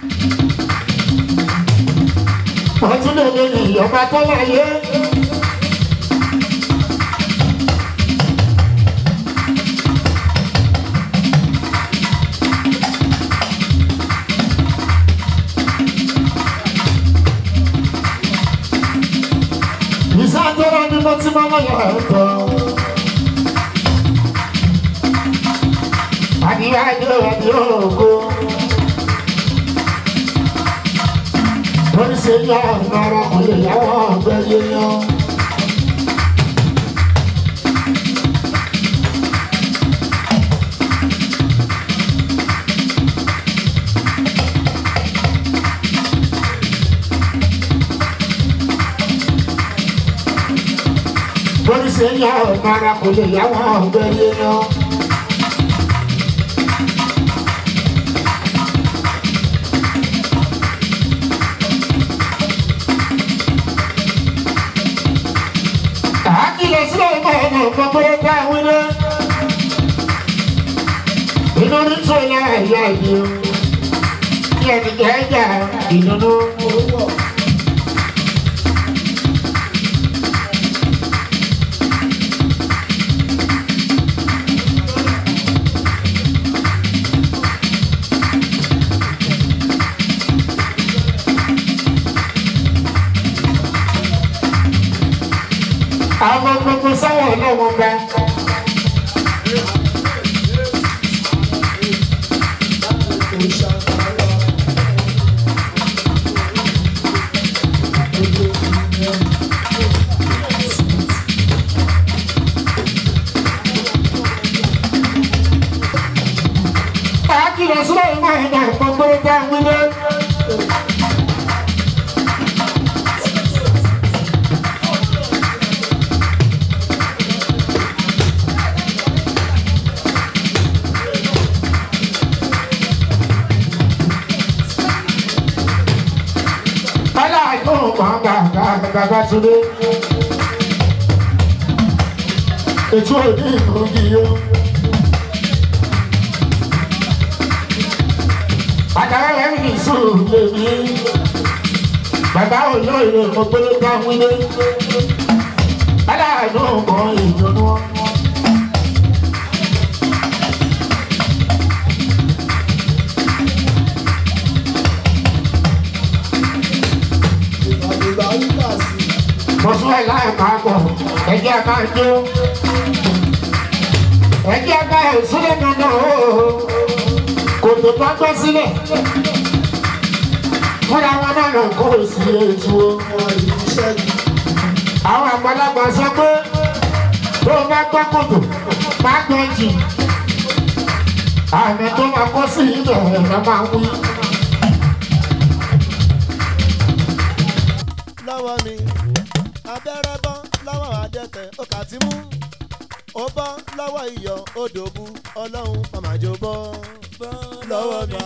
ọtún lè lè ní ìyọba tó láyé. ìsájọ́ra ni mo ti máa lọ́yọ̀ ẹ̀tọ́. àdìyá ẹjọ́ ẹ̀dí ògo. oríṣi yá ìmọ̀ràn kò lè yáwọ́ ọ̀gbẹ́ yíyan. oríṣi yá ìmọ̀ràn kò lè yáwọ́ ọ̀gbẹ́ yíyan. àkìlọ̀ sílẹ̀ ìmọ̀ ọmọ gbogbo ká wílé. inú ní tó yá ẹ̀yà ìdí o kí ẹnì kẹ́jà ìdùnnú. àwọn gbogbo sáwọn náà wọn bá. Àkìlọ̀ sílẹ̀ ìmọ̀ ẹ̀dá gbogbo dá wílé. Bọ́lá yóò máa bá bàbá Túndé. Ètò òní ìlú yìí o. Bàbá rẹ̀ ń sùn lèmi. Bàbá olóyè ògbóló bá wílé. Bọ́lá yóò mọ ìdùnnú wọn. mo fún ẹ láì máa bọ̀ ẹjẹ́ máa jó ẹjẹ́ bá ẹ̀ sílẹ̀ nínú kò tó bá gbọ́ sílẹ̀ fúnra wọn náà lọ kó o sí ètò àwọn àgbàlagbà sọ pé tó o bá gbọ́ kòtò má gbọ́ jì àmì tó máa kó sí ibẹ̀ ẹ̀rọ máa wí. lọ́wọ́ mi abẹ́rẹ́ bọ́ lọ́wọ́ adẹ́tẹ̀ ó kà tí mú ó bọ́ lọ́wọ́ iyọ̀ odò bu ọlọ́run màmájò bọ́ lọ́wọ́ mi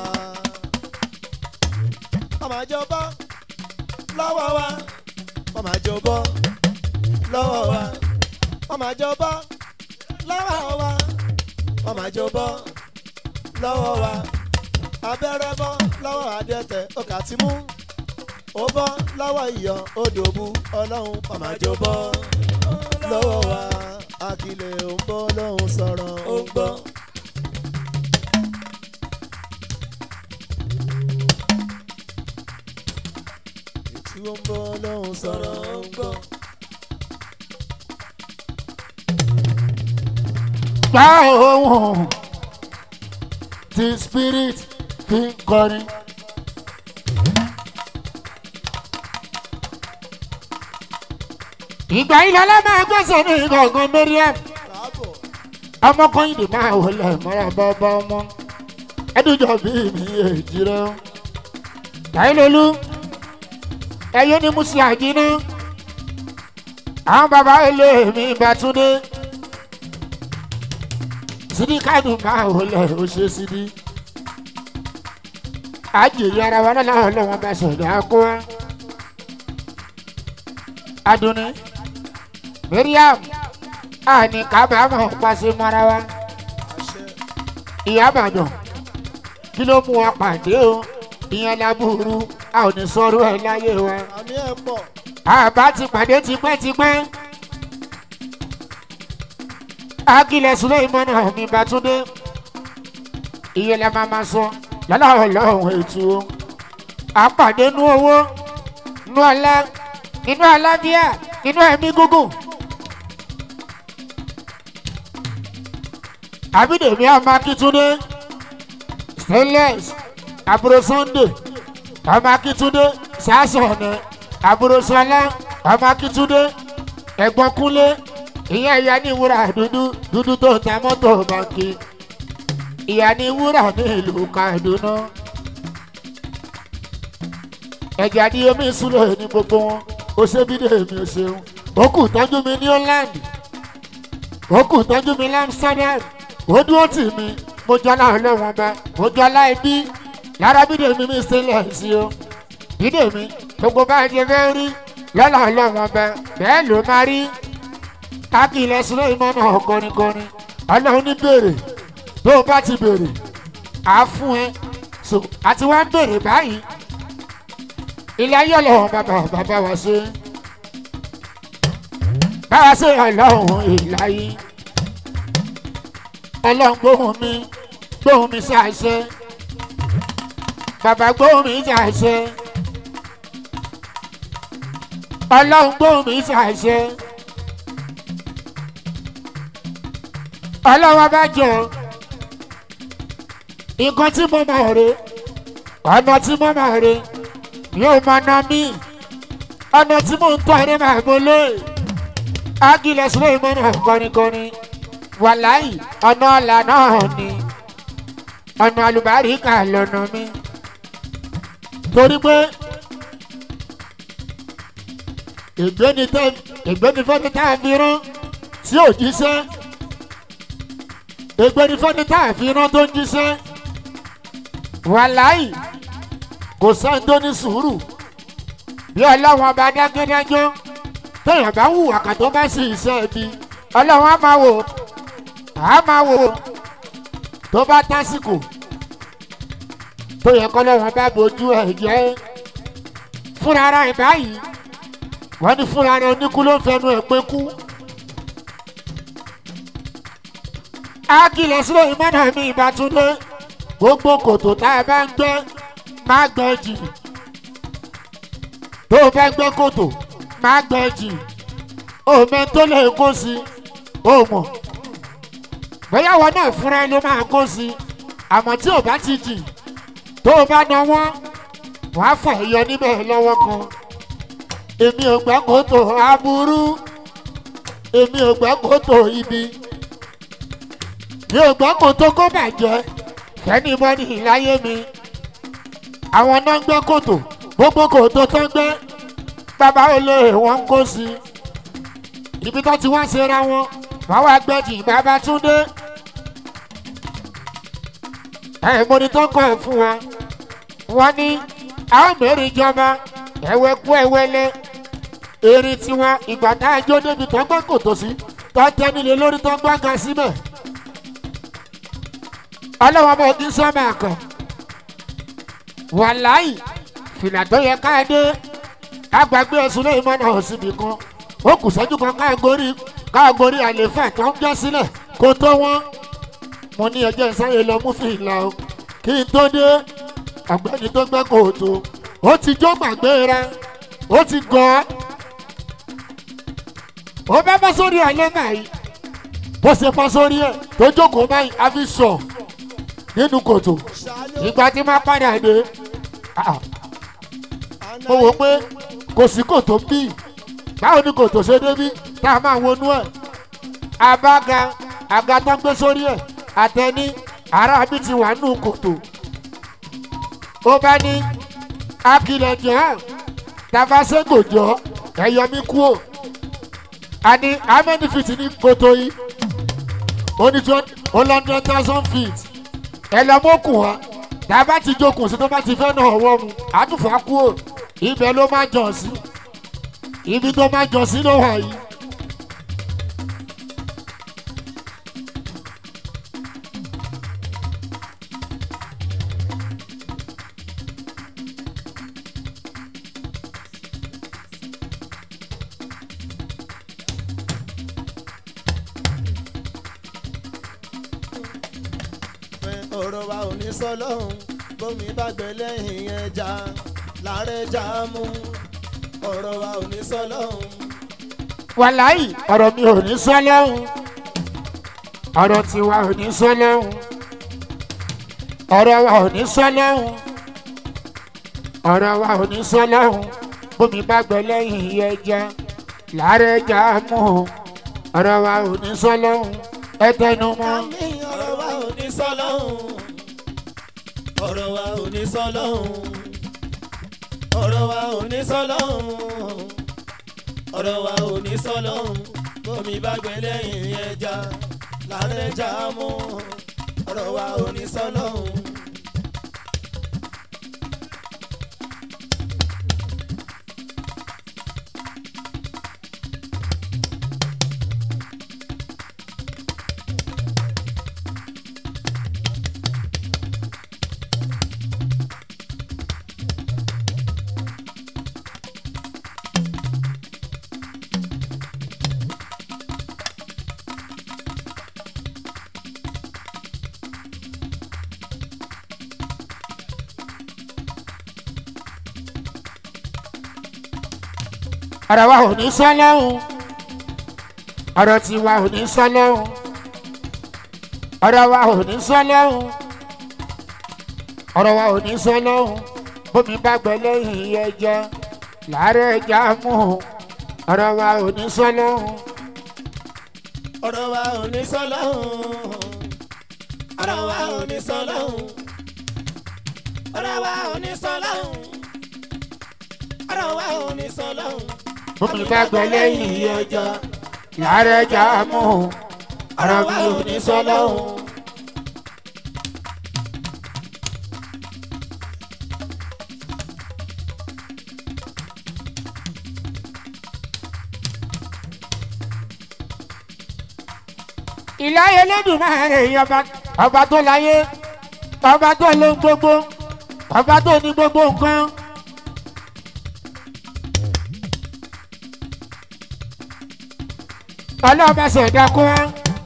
màmájò bọ́ lọ́wọ́ wa màmájò bọ́ lọ́wọ́ wa màmájò bọ́ lọ́wọ́ wa màmájò bọ́ lọ́wọ́ wa abẹ́rẹ́ bọ́ lọ́wọ́ adẹ́tẹ̀ ó kà tí mú ó bọ́ lọ́wọ́ iyọ̀ odò bu ọlọ́run pàmájọ bọ́ lọ́wọ́ wa akílẹ̀ ò ń bọ́ lọ́hùn sọ̀rọ̀ ó ń gbọ́. ètú ó ń bọ́ lọ́hùn sọ̀rọ̀ ó ń gbọ́. Gbá ohun tí spirit fi ń kọrin. ìgbà ilẹ̀ ọlọ́mọ ẹgbẹ́sẹ̀ ní ìgbọ̀ngàn Mariam káàbọ̀ ọmọkùnrin máa wọlé mọ́ra bọ́bọ́ ọmọ ẹdúnjọ bí mi èjì rẹ o. Táyélólú ẹyẹ ní musi àjínú àwọn bàbá ilé mi Bàtúndé sídí káàdùn máa wọlé ó ṣe sídí. àjèyí ara wa lọ́la ọlọ́wọ́n bá sọ̀dọ̀ àkó wa. Adúní Mariam àní kábàámọ̀ pàṣẹ mọ́ra wa àṣẹ ìyá àbàdàn kí ló mú wa pàdé o ìyẹn lábúrú a ò ní sọ̀rọ̀ ẹ̀ láyé wa àmì ẹ̀ pọ̀ àbá ti pàdé tipẹ́tipẹ́ akílẹ̀ sílẹ̀ ìmọ̀nà mi bàtúndé iye la máa ma sọ lọ́lọ́run lọ́hùn ètò o àpàdé nú owó nú ọlá nínú àlàáfíà nínú ẹ̀mí gúngùn. àbídèmí ọmọ akíntúndé stainless àbúrò sunday ọmọ akíntúndé sàásọ̀nà àbúrò sọlá ọmọ akíntúndé ẹ̀gbọ́n kúnlé ìyá ìyá ní wúrà dúdú dúdú tó ta mọ́tò bàǹkì ìyá ní wúrà ní ìlú kaduna ẹ̀jẹ̀ àdí omi ìsúlẹ̀ ní gbogbo wọn ó ṣe bí dèmi ò ṣeun ó kù tọ́jú mi ní holland ó kù tọ́jú mi lamsterdam ó dúró tì mí mo jọlá ọlọ́wọ́n bá mo jọlá ẹbí lára bí dèmi mi sílẹ̀ sí o bí dèmi gbogbo bá jẹ fẹ́ rí lọ́la ọlọ́wọ́n bá bẹ́ẹ̀ ló máa rí kákìlẹ̀ sílẹ̀ ìmọ̀nà ọ̀gọ́nigọ́ni ọlọ́run ní bèrè tó o bá ti bèrè á fún ẹ so àti wá ń bèrè báyìí ilé ayé ọlọ́run bàbá bàbá wa ṣe báwa ṣe ọlọ́run ìláyé ọlọ́run gbóhùn mi gbóhùn mi ṣàṣẹ bàbá gbóhùn mi ṣàṣẹ ọlọ́run gbóhùn mi ṣàṣẹ ọlọ́wọ́ bá jọ nǹkan tí mo máa rè ọ̀nà tí mo máa rè yóò máa ná mí ọ̀nà tí mo ń tọ́ ẹni máa mo lé ágilẹ̀ sílẹ̀ ìmọ̀nà kọ́nikọ́ni wàláì ọ̀nà ọ̀là náà ni ọ̀nà àlùbáríkà lọ́nà mi torí pé ìgbéni fẹ́ni tá a fi rán tí ò jíṣẹ́ ìgbéni fẹ́ni tá a fi rán tó ń jíṣẹ́ wàláì kò sẹ́ni tó ní sùúrù bí ọlọ́wọ́n ọba dágẹ́dájọ́ téèyàn bá hùwà kà tó bá sì iṣẹ́ ibi ọlọ́wọ́n á máa wò á máa wò tó bá tásìkò tó yẹ kọ́ lọ́wọ́n bá bójú ẹ̀ jẹ́ fúnra ara ẹ̀ báyìí wọ́n ní fúnra ara oníkú ló ń fẹnu ẹ̀ pé kú. ákìlẹ̀ sílẹ̀ ìmọ̀nà mi ìbátúndé gbogbo kòtò tá a bá ń gbẹ́ má gbẹ́ jì tó o bá gbẹ́ kòtò má gbẹ́ jì òmẹ tó lè kó sí o mọ̀ bóyá wọn náà fúnra ẹ ló máa kó sí àmọ́ tí ò bá ti jì tó o bá na wọ́n wọ́n á fà yọ níbẹ̀ lọ́wọ́ kan èmi ò gbẹ́ kòtò aburú èmi ò gbẹ́ kòtò ibi mi ò gbọ́ kòtò kó bàjẹ́ fẹ́ni bọ́ni láyé mi àwọn náà ń gbẹ́ kòtò gbogbo kòtò tó ń gbẹ́ bàbá olóyè wọn ń kó sí ibi tó ti wá ṣera wọn wọn wá gbẹ́jì bàbá túndé ẹ̀ mo ní tó kọ́ ẹ̀ fún wa wọ́n ní àwọn mẹ́rin ìjọba ẹ̀wẹ̀ kú ẹ̀wẹ́lẹ́ erin tiwọn ìgbà tá a jó débi tó gbẹ́ kòtò sí tó tẹ́ nílé lórí tó gbọ́ ga síbẹ̀ ọlọ́wọ́ bọ̀ ní sọ́mà kan wàláì fìlà tó yẹ ká dé agbàgbé ẹ̀sùn lẹ́yìn mọ́nà òsibì kan ó kù sẹ́jú kan káàgórí káàgórí àlefa tó ń jẹ́ sílẹ̀ kó tó wọ́n mo ní ẹjọ́ ìsáyè lọ mú fìlà o kí n tó dé ọ̀gbẹ́ni tó gbẹ́ kòtò ó ti jó gbàgbé rẹ ó ti gọ́ ó bá bá sórí àlẹ́ báyìí bó ṣe bá sórí ẹ̀ tó jókòó báyìí a fi sọ̀ nínú kòtò ìgbà tí máa padà dé mo wò pé kò sí kòtò bí báwo ni kòtò ṣe débí tá a máa wọnú ẹ̀ abága àga tó ń gbé sórí ẹ̀ àtẹni ara mi ti wà nínú kòtò ó bá ní akilẹ̀ jẹ́ tafasego jọ ẹ̀yọ mi kú o àní how many feet ní kòtò yìí ó ní twenty one hundred thousand feet ẹ lọ mọ́kùn wa tá a bá ti jókòó sí tó bá ti fẹ́ náà ọwọ́ mu àtúfà kú ò ibẹ̀ ló máa jọ sí ibi tó máa jọ sí ló wà yìí. ò ní sọ lọ́hùn bómi bá gbẹ lẹ́yìn ẹja láàrẹ̀ já mú ọ̀rọ̀ wa ò ní sọ lọ́hùn. wàláyì ọ̀rọ̀ mi ò ní sọ lọ́hùn ọ̀rọ̀ tiwa ò ní sọ lọ́hùn ọ̀rọ̀ wa ò ní sọ lọ́hùn ọ̀rọ̀ wa ò ní sọ lọ́hùn bómi bá gbẹ lẹ́yìn ẹja láàrẹ̀ já mú ọ̀rọ̀ wa ò ní sọ lọ́hùn ẹ tẹnu mọ́. àmì ọ̀rọ̀ wa ò ní sọ lọ́hùn ọ̀rọ̀ wa ò ní sọ lọ́hùn ọ̀rọ̀ wa ò ní sọ lọ́hùn ọ̀rọ̀ wa ò ní sọ lọ́hùn bómi bá gbẹ lẹ́yìn ẹja láàrẹ̀ já mú ọ̀rọ̀ wa ò ní sọ lọ́hùn. ọ̀rọ̀ wa ò ní sọ lọ́hùn ọ̀rọ̀ tiwa ò ní sọ lọ́hùn ọ̀rọ̀ wa ò ní sọ lọ́hùn ọ̀rọ̀ wa ò ní sọ lọ́hùn bómi bá gbẹ lẹ́yìn ẹja láàárẹ̀ ẹja mú ọ̀rọ̀ wa ò ní sọ lọ́hùn ọ̀rọ̀ wa ò ní sọ lọ́hùn ọ̀rọ̀ wa ò ní sọ lọ́hùn ọ̀rọ̀ wa ò ní sọ lọ́hùn ọ̀rọ̀ wa ò ní sọ lọ́hùn bómi bá gbẹ lẹ́yìn ẹja láàárẹ̀ ẹja mú ọ̀rọ̀ wa ò ní sọ lọ́hùn. ìláyé lẹ́dùn máa rẹ̀ yí ọba ọba tó láyé ọba tó ló ń gbogbo ọba tó ní gbogbo nǹkan. ọlọ́ọ̀bá ṣẹ̀dá kún wọn.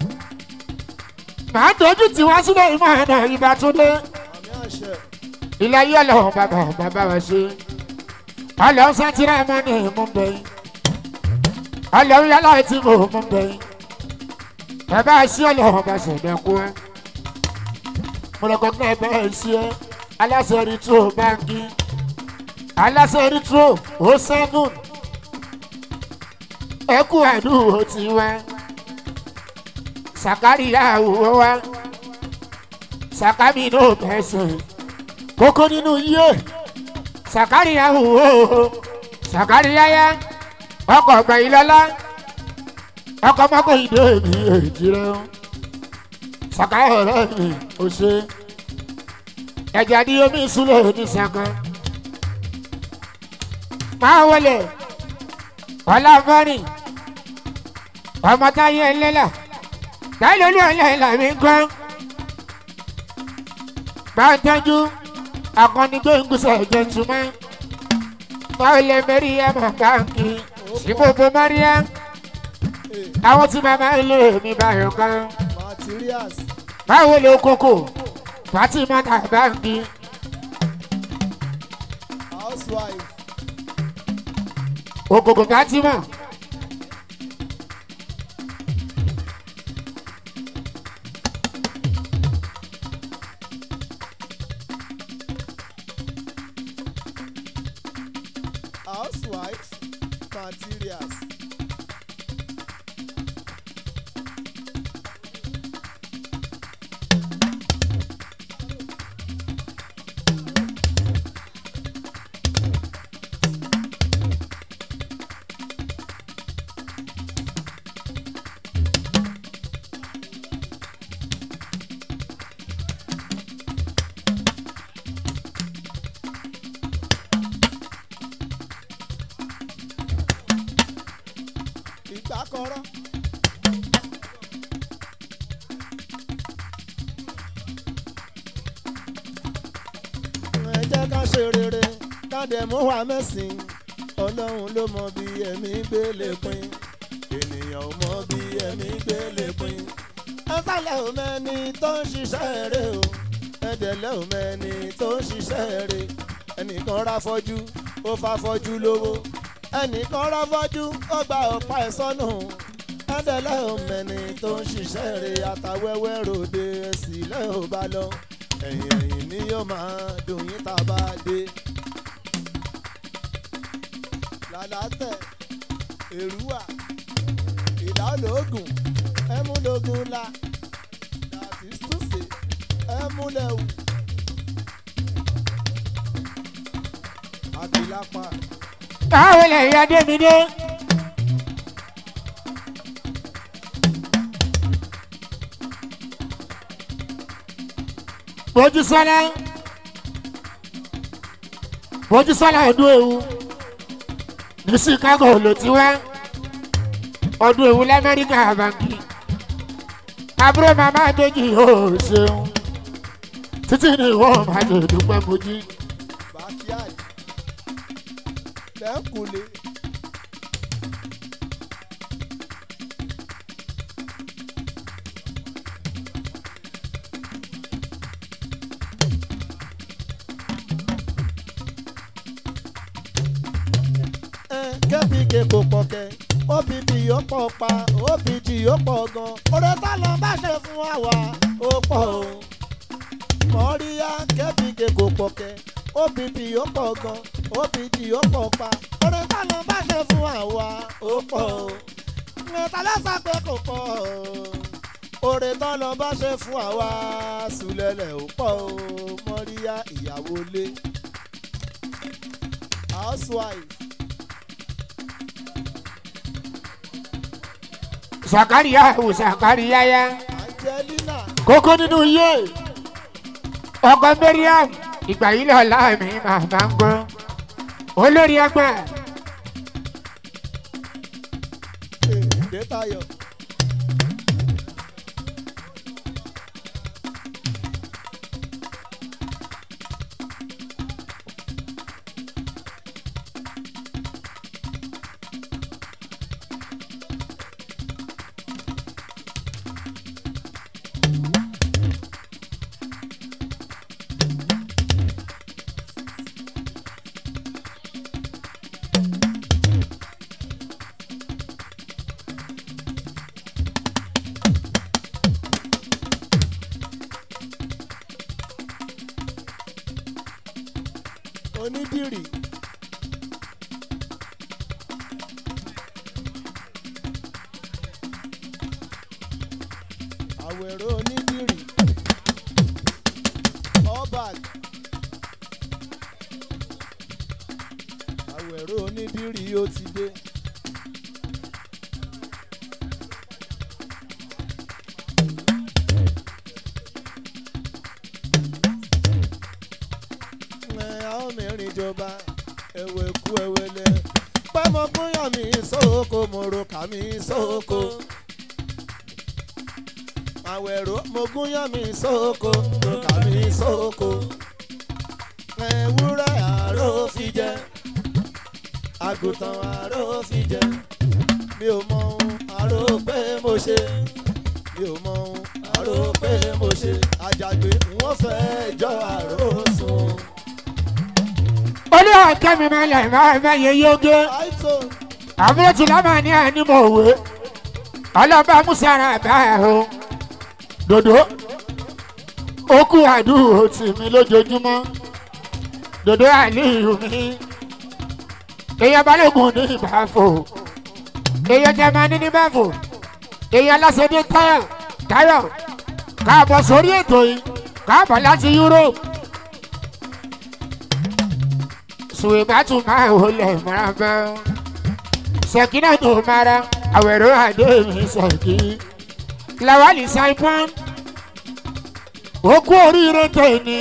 màá tójú tí wọ́n sílẹ̀ ìmọ̀ ẹ̀nà ìbá tó dé. àmì àṣẹ ìláyé ọlọ́run bàbá bàbá wa ṣe. ọlọ́run sátírà mọ́ ní ìmú bẹ́yìn. ọlọ́run yálà tí mo mú bẹ́yìn bàbá sí ọlọ́run bá ṣẹ̀dá kú ẹ́ mo lọ kọ́kọ́ ẹ bẹ́ẹ̀ sí ẹ aláṣẹ rí tó báńkì aláṣẹ rí tó ó sẹ́fún ẹ kú àdúgbò tí wá sàkárìyà òwò wá sàkámi ní òbẹ̀sẹ̀ kókó nínú yíyé sàkárìyà òwò sàkárìyà yá ọkọ̀ ọ̀gbà ìlọ́lá ọkọ mọkọ ìdè mi èjì rẹ o sàkà ọ̀rẹ́ mi ò ṣe ẹ̀jẹ̀ ní omi ìsúlẹ̀ ní sàkà máa wọlé ọláfọ́rìn ọmọ táyé ẹlẹ́là táyé lórí ẹlẹ́là mi gbọ́ máa tẹ́jú akọni gbẹ̀ngùsẹ̀ jẹ̀ntúmọ́ máa lè mẹ́rin ẹ̀ mọ̀ káàkiri síbòbò mọ́ríyá àwọn tí màmá ilé mi báyọ̀ kan materials báwo ló kókó fatima tàbá mi housewife ògògò fatima housewives materials. ìgbà kọ́rọ́. ẹ jẹ́ ká ṣe rere ká dẹ̀ mú wa mẹ́sìn ọlọ́run ló mọ bí ẹ̀mí gbé lè pin ènìyàn ò mọ bí ẹ̀mí gbé lè pin ẹ sálẹ̀ ò mẹ́ni tó ń ṣiṣẹ́ rẹ̀ o ẹ̀dẹ̀lẹ́ ò mẹ́ni tó ń ṣiṣẹ́ rẹ̀ ẹnìkan rá fọ́jú ó fa fọ́jú lówó ẹnìkan rá fọ́jú ó gba ọ̀pá ẹ̀ sọ́nù ẹ̀dẹ̀lẹ́ ò mẹ́ni tó ń ṣiṣẹ́ rẹ̀ àtàwẹ́wẹ́ ròde sílẹ̀ ò bá lọ ẹ̀yìn ẹ̀yìn ni yóò máa dùn yín tá a bá dé. làlátẹ̀ èrúwà ìdálógún ẹmúlógún la dàtí túnṣe ẹmúlẹ̀wù àbílápá báwo lè yá débi dé. Mojísọ́lá Mojísọ́lá ọdún ewu ní Chicago ló ti wá ọdún ewu lamẹ́ríkà bàǹkì àbúrò màmá méjì yóò ṣeun títí ní ìwọ́n máa lè dúpẹ́ mojí. backyard lẹ́kùnlé kẹ́pìkẹ́ kò pọ̀ kẹ́ obp yóò pọ̀ pa opg yóò pọ̀ gan oore tá lọ bá ṣe fún àwa ó pọ̀ o mọ̀ríyá kẹ́pìkẹ́ kò pọ̀ kẹ́ opp yóò pọ̀ gan opg yóò pọ̀ pa oore tá lọ bá ṣe fún àwa ó pọ̀ o mẹ́ta lọ́sà pé kò pọ̀ o oore tá lọ bá ṣe fún àwa sùlẹ̀lẹ̀ ó pọ̀ o mọ̀ríyá ìyàwó lé housewife. Sàkáríyá ò Sàkáríyá yá Angelina kókó nínú iye ọkọ Mariam ìgbà yìí lọ láàmì màmá ń gbọ́ olórí ẹgbẹ́ Detayo. Onídìrí. Àwẹ̀rọ onídìrí. Allback. Àwẹ̀rọ onídìrí ó ti dé. ẹ àwọn mẹ́rin jọba ẹ̀wẹ̀ kú ẹ̀wẹ̀lẹ̀ pẹ́ mo gúnyàn mi sóko mo ro kà mí sóko àwẹ̀rọ mo gúnyàn mi sóko mo ro kà mí sóko ewúrẹ́ àárò fi jẹ àgùntàn àárò fi jẹ mi ò mọ ohun àárò pé mo ṣe mi ò mọ ohun àárò pé mo ṣe àjàgbé wọ́n fẹ́ jọ àárò sùn. olú ọ̀kẹ́ mi máa lẹ̀ máa mẹ́yẹ yógé àìsàn. àbúrò tí lámà ní ànímọ̀ òwe ọlọ́ba musara báyà o dòdò ó kú àdúró tì mí lójoojúmọ́ dòdò àlíyù mi èèyàn balógun ní ìbáfò èèyàn jẹmánì ní báfò èèyàn lásìdí táyọ̀ táyọ̀ káàbọ̀ sórí ètò yìí káàbọ̀ láti Europe sùwìbátù máa wọlé mọ́ra sẹ̀kínà tó mara àwẹ̀rọ àdé mi sẹ̀kí lawali saipon ó kú oríire tẹ̀ni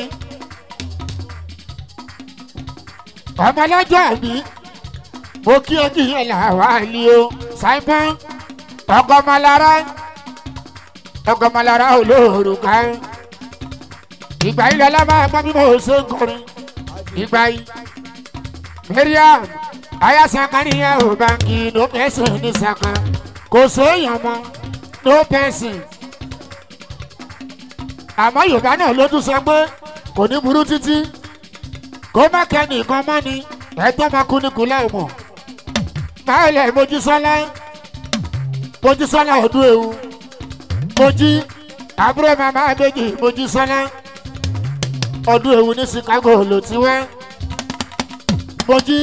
ọmọlọ́jọ́ mi mo kí ẹ kìí làwálí o saipon ọgọmọlára ọgọmọlára olóòrùka ìgbà yìí lọ́la máa gbọ́ bí mo ṣe ń kọrin ìgbà yìí mariam aya sakariya o banki no person ní saka kò séèyàn mọ́ no person àmọ́ yorùbá náà ló tún sọ pé kò ní burú títí kó má kẹ́ni nǹkan mọ́ ni ẹ̀tọ́ máa kú ní kúlẹ̀ mọ̀ máa lẹ̀ mojísọ́lá mojísọ́lá ọdún ewu mojí àbúrò màmá méjì mojísọ́lá ọdún ewu ní chicago ló ti wá mojí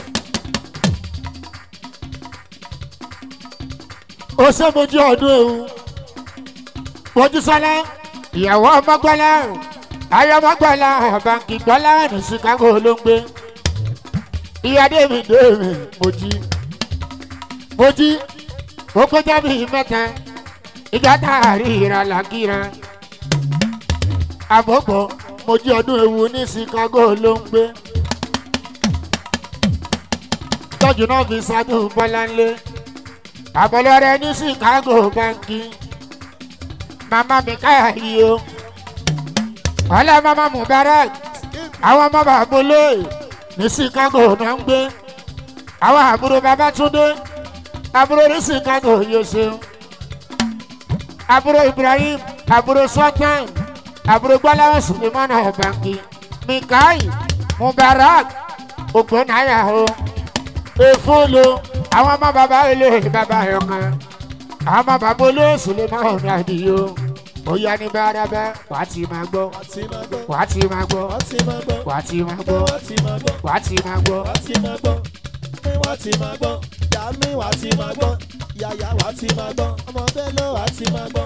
ó ṣe mojí ọdún ewu mojísọ́lá ìyàwó ọmọgbọ́lá ayé ọmọgbọ́lá báńkì gbọ́lá ní chicago ló ń gbé ìyá david david mojí mojí ó kọjá bíi mẹ́ta ìjà tá a rí ìra làkìrà àbọ̀bọ̀ mojí ọdún ewu ní chicago ló ń gbé tọ́jú náà fi ṣáájú bọ́láńlé àbọ̀lọ́rẹ́ ní chicago báńkì mama mi káyà yìí o ọlá mama mubarak àwọn ọmọ bàbá olóyè ní chicago náà ń gbé àwọn àbúrò babatunde àbúrò ní chicago yóò ṣeun àbúrò ibrahim àbúrò sultan àbúrò gbọ́láwọ̀ sulemana ọ̀bànkì mikai mubarak ògbónáyà o efolo àwọn ọmọ bàbá olóyè bàbá ẹ̀kan àwọn ọmọ bàbá olóyè sulemana ọ̀bànkì o ó yá ní bárabá wà á ti máa gbọ́ wá ti máa gbọ́ wà á ti máa gbọ́ wá ti máa gbọ́ wà á ti máa gbọ́ wá ti máa gbọ́ wà á ti máa gbọ́ wá ti máa gbọ́ pé wá ti máa gbọ́ yàmi wá ti máa gbọ́ yàyà wá ti máa gbọ́ ọmọ bẹ́lẹ̀ wá ti máa gbọ́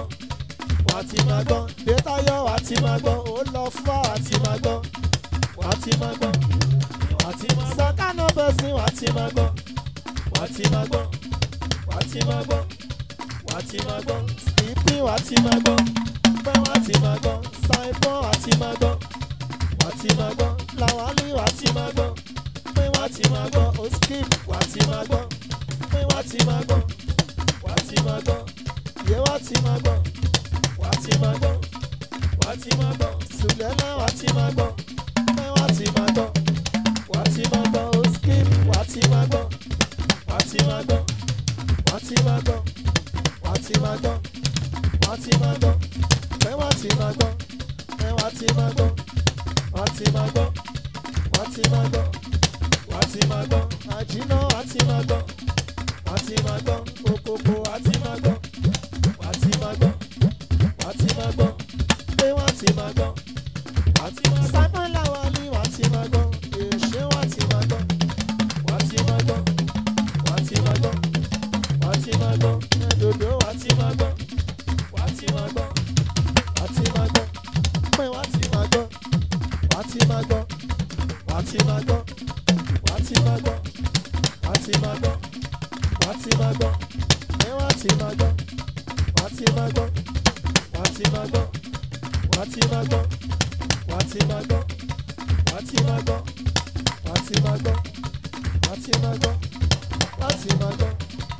wá ti máa gbọ́ détayọ̀ wá ti máa gbọ́ ó lọ fún wá ti máa gbọ́ wá ti máa gbọ́ wá ti máa gbọ́ sọ́kànnà bẹ́sìn wá ti máa gbọ́ wá ti máa gbọ́ wá ti máa gbọ́ wá ti máa gbọ́ ìpín wá ti máa gbọ́ pé wá ti máa gbọ́ ṣàìpọ̀ wá ti máa gbọ́ wá ti máa gbọ́ làwálí wá ti máa gbọ́ pé wá ti máa gbọ́ oskip wá ti máa gbọ́ pé wá ti máa gbọ́ wá ti máa gbọ́ yé wá ti máa gbọ́ wá ti máa gbọ́ wá ti máa gbọ́ sùlẹ́lá wá ti máa gbọ́ pé wá ti máa gbọ́ wá ti máa gbọ́ oskip wá ti máa gbọ́ wá ti máa gbọ́ wá ti máa gbọ́ wá ti máa gbọ́ wá ti máa gbọ́ pé wá ti máa gbọ́ pé wá ti máa gbọ́ wá ti máa gbọ́ wá ti máa gbọ́ wá ti máa gbọ́ àjìnà wá ti máa gbọ́ wá ti máa gbọ́ òkòkò wá ti máa gbọ́ wá ti máa gbọ́ wá ti máa gbọ́ pé wá ti máa gbọ́ wá ti máa gbọ́ simon lawali wá ti máa gbọ́ èṣe wá ti máa gbọ́ wá ti máa gbọ́ wá ti máa gbọ́ wá ti máa gbọ́ ẹ̀dọ̀dọ̀ wá ti máa gbọ́ wá ti máa gbọ́ wá ti máa gbọ́ pé wá ti máa gbọ́ wá ti máa gbọ́ wá ti máa gbọ́ wá ti máa gbọ́ wá ti máa gbọ́ wá ti máa gbọ́ pé wá ti máa gbọ́ wá ti máa gbọ́ wá ti máa gbọ́ wá ti máa gbọ́ wá ti máa gbọ́ wá ti máa gbọ́ wá ti máa gbọ́ wá ti máa gbọ́ wá ti máa gbọ́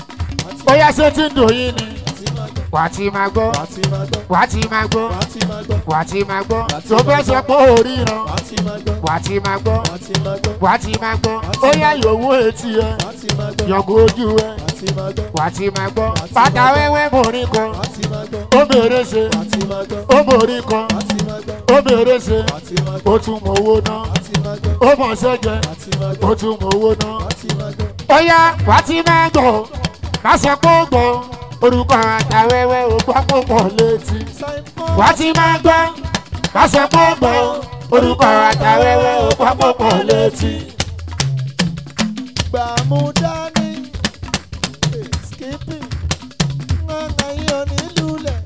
wá ti ó yá ṣé tí ń dùn yín ni máa gbọ́ wà á ti máa gbọ́ wá ti máa gbọ́ wà á ti máa gbọ́ wá ti máa gbọ́ wà á ti máa gbọ́ Wà á ti tó máa fẹ́ gbọ́. sọ pé ó ríran wá ti máa gbọ́ wà á ti máa gbọ́ wá ti máa gbọ́ wà á ti máa gbọ́ Wà á ti ó yá máa gbọ́. yòówó etí ẹ wá ti máa gbọ́ yọ̀gò ojú ẹ wá ti máa gbọ́ wà á ti máa gbọ́ Wà á ti bàtà máa gbọ́. wẹ́wẹ́ borí kan wá ti máa gbọ́ ó bèrè ṣe wá ti máa gbọ́ ó borí kan wá ti máa gbọ́ ó bèrè ṣe wá ti máa gbọ́ ó tún mọ owó ná wá ti máa gbọ́ ó mọ̀ ṣẹ́jẹ wá ti máa gbọ́ ó tún mọ owó ná. wá ti máa gbọ́ ó yá wà á ti máa gbọ́ má sọ pé ó gbọ́ orúkọ àtàwẹ́wẹ́ ó gbọ́ púpọ̀ létí. simon wà á ti máa gbọ́ má sọ pé ó gbọ́ orúkọ àtàwẹ́wẹ́ ó gbọ́ púpọ̀ létí. gbàmúdání skipping ńlá yìí ò ní lulẹ̀.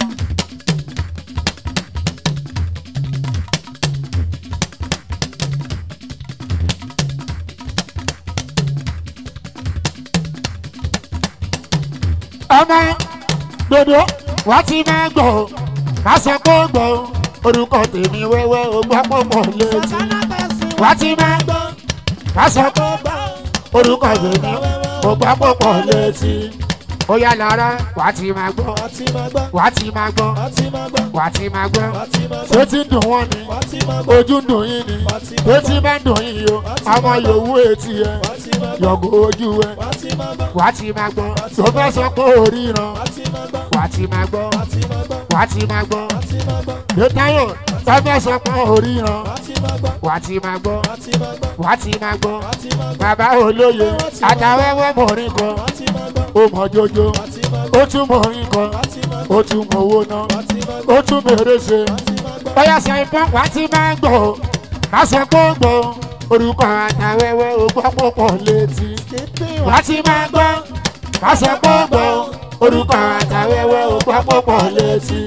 ọmọ dodo wà á ti máa gbọ́ má sọ pé ó gbọ́ orúkọ tèmi wẹ́wẹ́ ó gbọ́ púpọ̀ létí. wà á ti máa gbọ́ má sọ pé ó gbọ́ orúkọ tèmi ó gbọ́ púpọ̀ létí. ó yá lára wà á ti máa gbọ́ wá ti máa gbọ́ wà á ti máa gbọ́ wá ti máa gbọ́ wà á ti máa gbọ́ wá ti máa ṣé gbọ́ tí ń dùn wọ́n ni wá ti máa gbọ́ ojú ń dùn yín ni wá ti máa ṣé tí bá ń dùn yín o ọmọ yòówù etí ẹ wá ti máa gbọ́ yọ̀gò ojú ẹ wá ti máa gbọ́ wà á ti máa gbọ́ tó fẹ́ sọ pé ó ríran wá ti máa gbọ́ wà á ti máa gbọ́ wá ti máa gbọ́ wà á ti máa gbọ́ wá ti máa gbọ́ lótáyọ̀ tọ́fẹ́ sọ pé oríran wá ti máa gbọ́ wà á ti máa gbọ́ wá ti máa gbọ́ wà á ti máa gbọ́ wá ti máa gbọ́ bàbá olóye àtàwẹ́wẹ́ mọ̀rin kan wá ti máa gbọ́ ó mọ̀ jojo wá ti máa gbọ́ ó tún mọ̀rin kan wá ti máa gbọ́ ó tún mọ̀ owó náà wá ti máa gbọ́ ó tún mèrè ṣe wá ti máa gbọ́ bóyá sọ ìbọn wà á ti máa gbọ́ má sọ pé ó gbọ́ orúkọ àtàwẹ́wẹ́ ó gbọ́ púpọ̀ létí skipping wà á ti máa gbọ́ má sọ pé ó gbọ́ orúkọ àtàwẹ́wẹ́ ó gbọ́ púpọ̀ létí.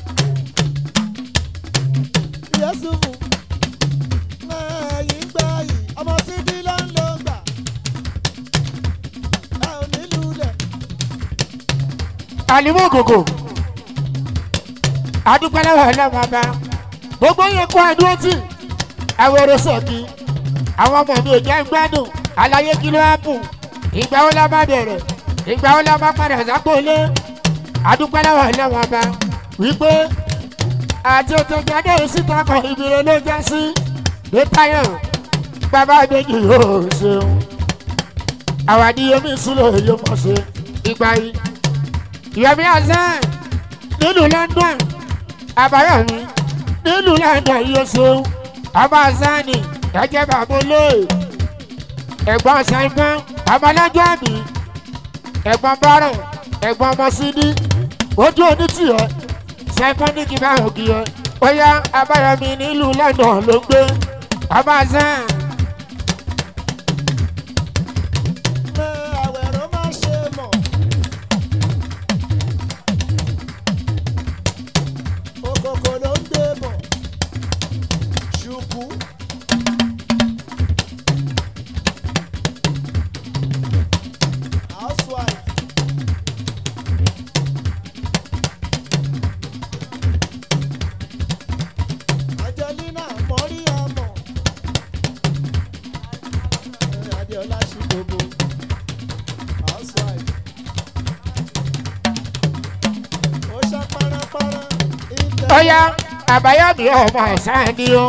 Yẹ́sùfù ẹ̀yìn gbà yìí ọmọ síbí ló ń lò gbà ẹ ò nílùú lẹ̀ àlìmọ́ ògògò adúpẹ́lẹ́wọ̀ ọlọ́mọ ọba gbogbo yẹn kó àdúró tì àwòrán sọ̀kì àwọn ọmọ mi ò jẹ́ gbádùn àlàyé kí ló hápù ìgbà wo la bá bẹ̀rẹ̀ ìgbà wo la bá padà sápòlé adúpẹ́lẹ́wọ̀ ọlọ́mọ ọba wípé àti òtẹ̀jáde síta kan ìbìrẹ̀ ló já sí ní táyọ̀ bàbá méjì yóò ṣeun àwàdíyẹmí súlẹ̀ yóò mọ̀ ṣe ìgbà yìí ìyọ̀mí azan nílùú london àbáyọ̀mí nílùú london yóò ṣeun ọba azani ẹ̀jẹ̀ bàbá olóyè ẹ̀gbọ́n ṣàìfọ́n ọmọlẹ́jọ́ àbí ẹ̀gbọ́n bọ́rọ̀ ẹ̀gbọ́n ọmọsídí ojú onítìyẹ ṣàìfọ́n ní kí bá òkì yẹ ó yá àbáyọ̀mí nílùú london ló ń gbé ọba azan ẹ àwẹ̀rọ má ṣe mọ̀ òkòkò ló ń gbé bọ̀ ṣùkú housewife. Angelina mọ́rí àmọ̀ Adéọlá ṣì gbogbo housewife. Ó ṣá párapára. ìtẹ̀- ó yá àbáyọ̀mí ọmọ ọ̀sán ni ó.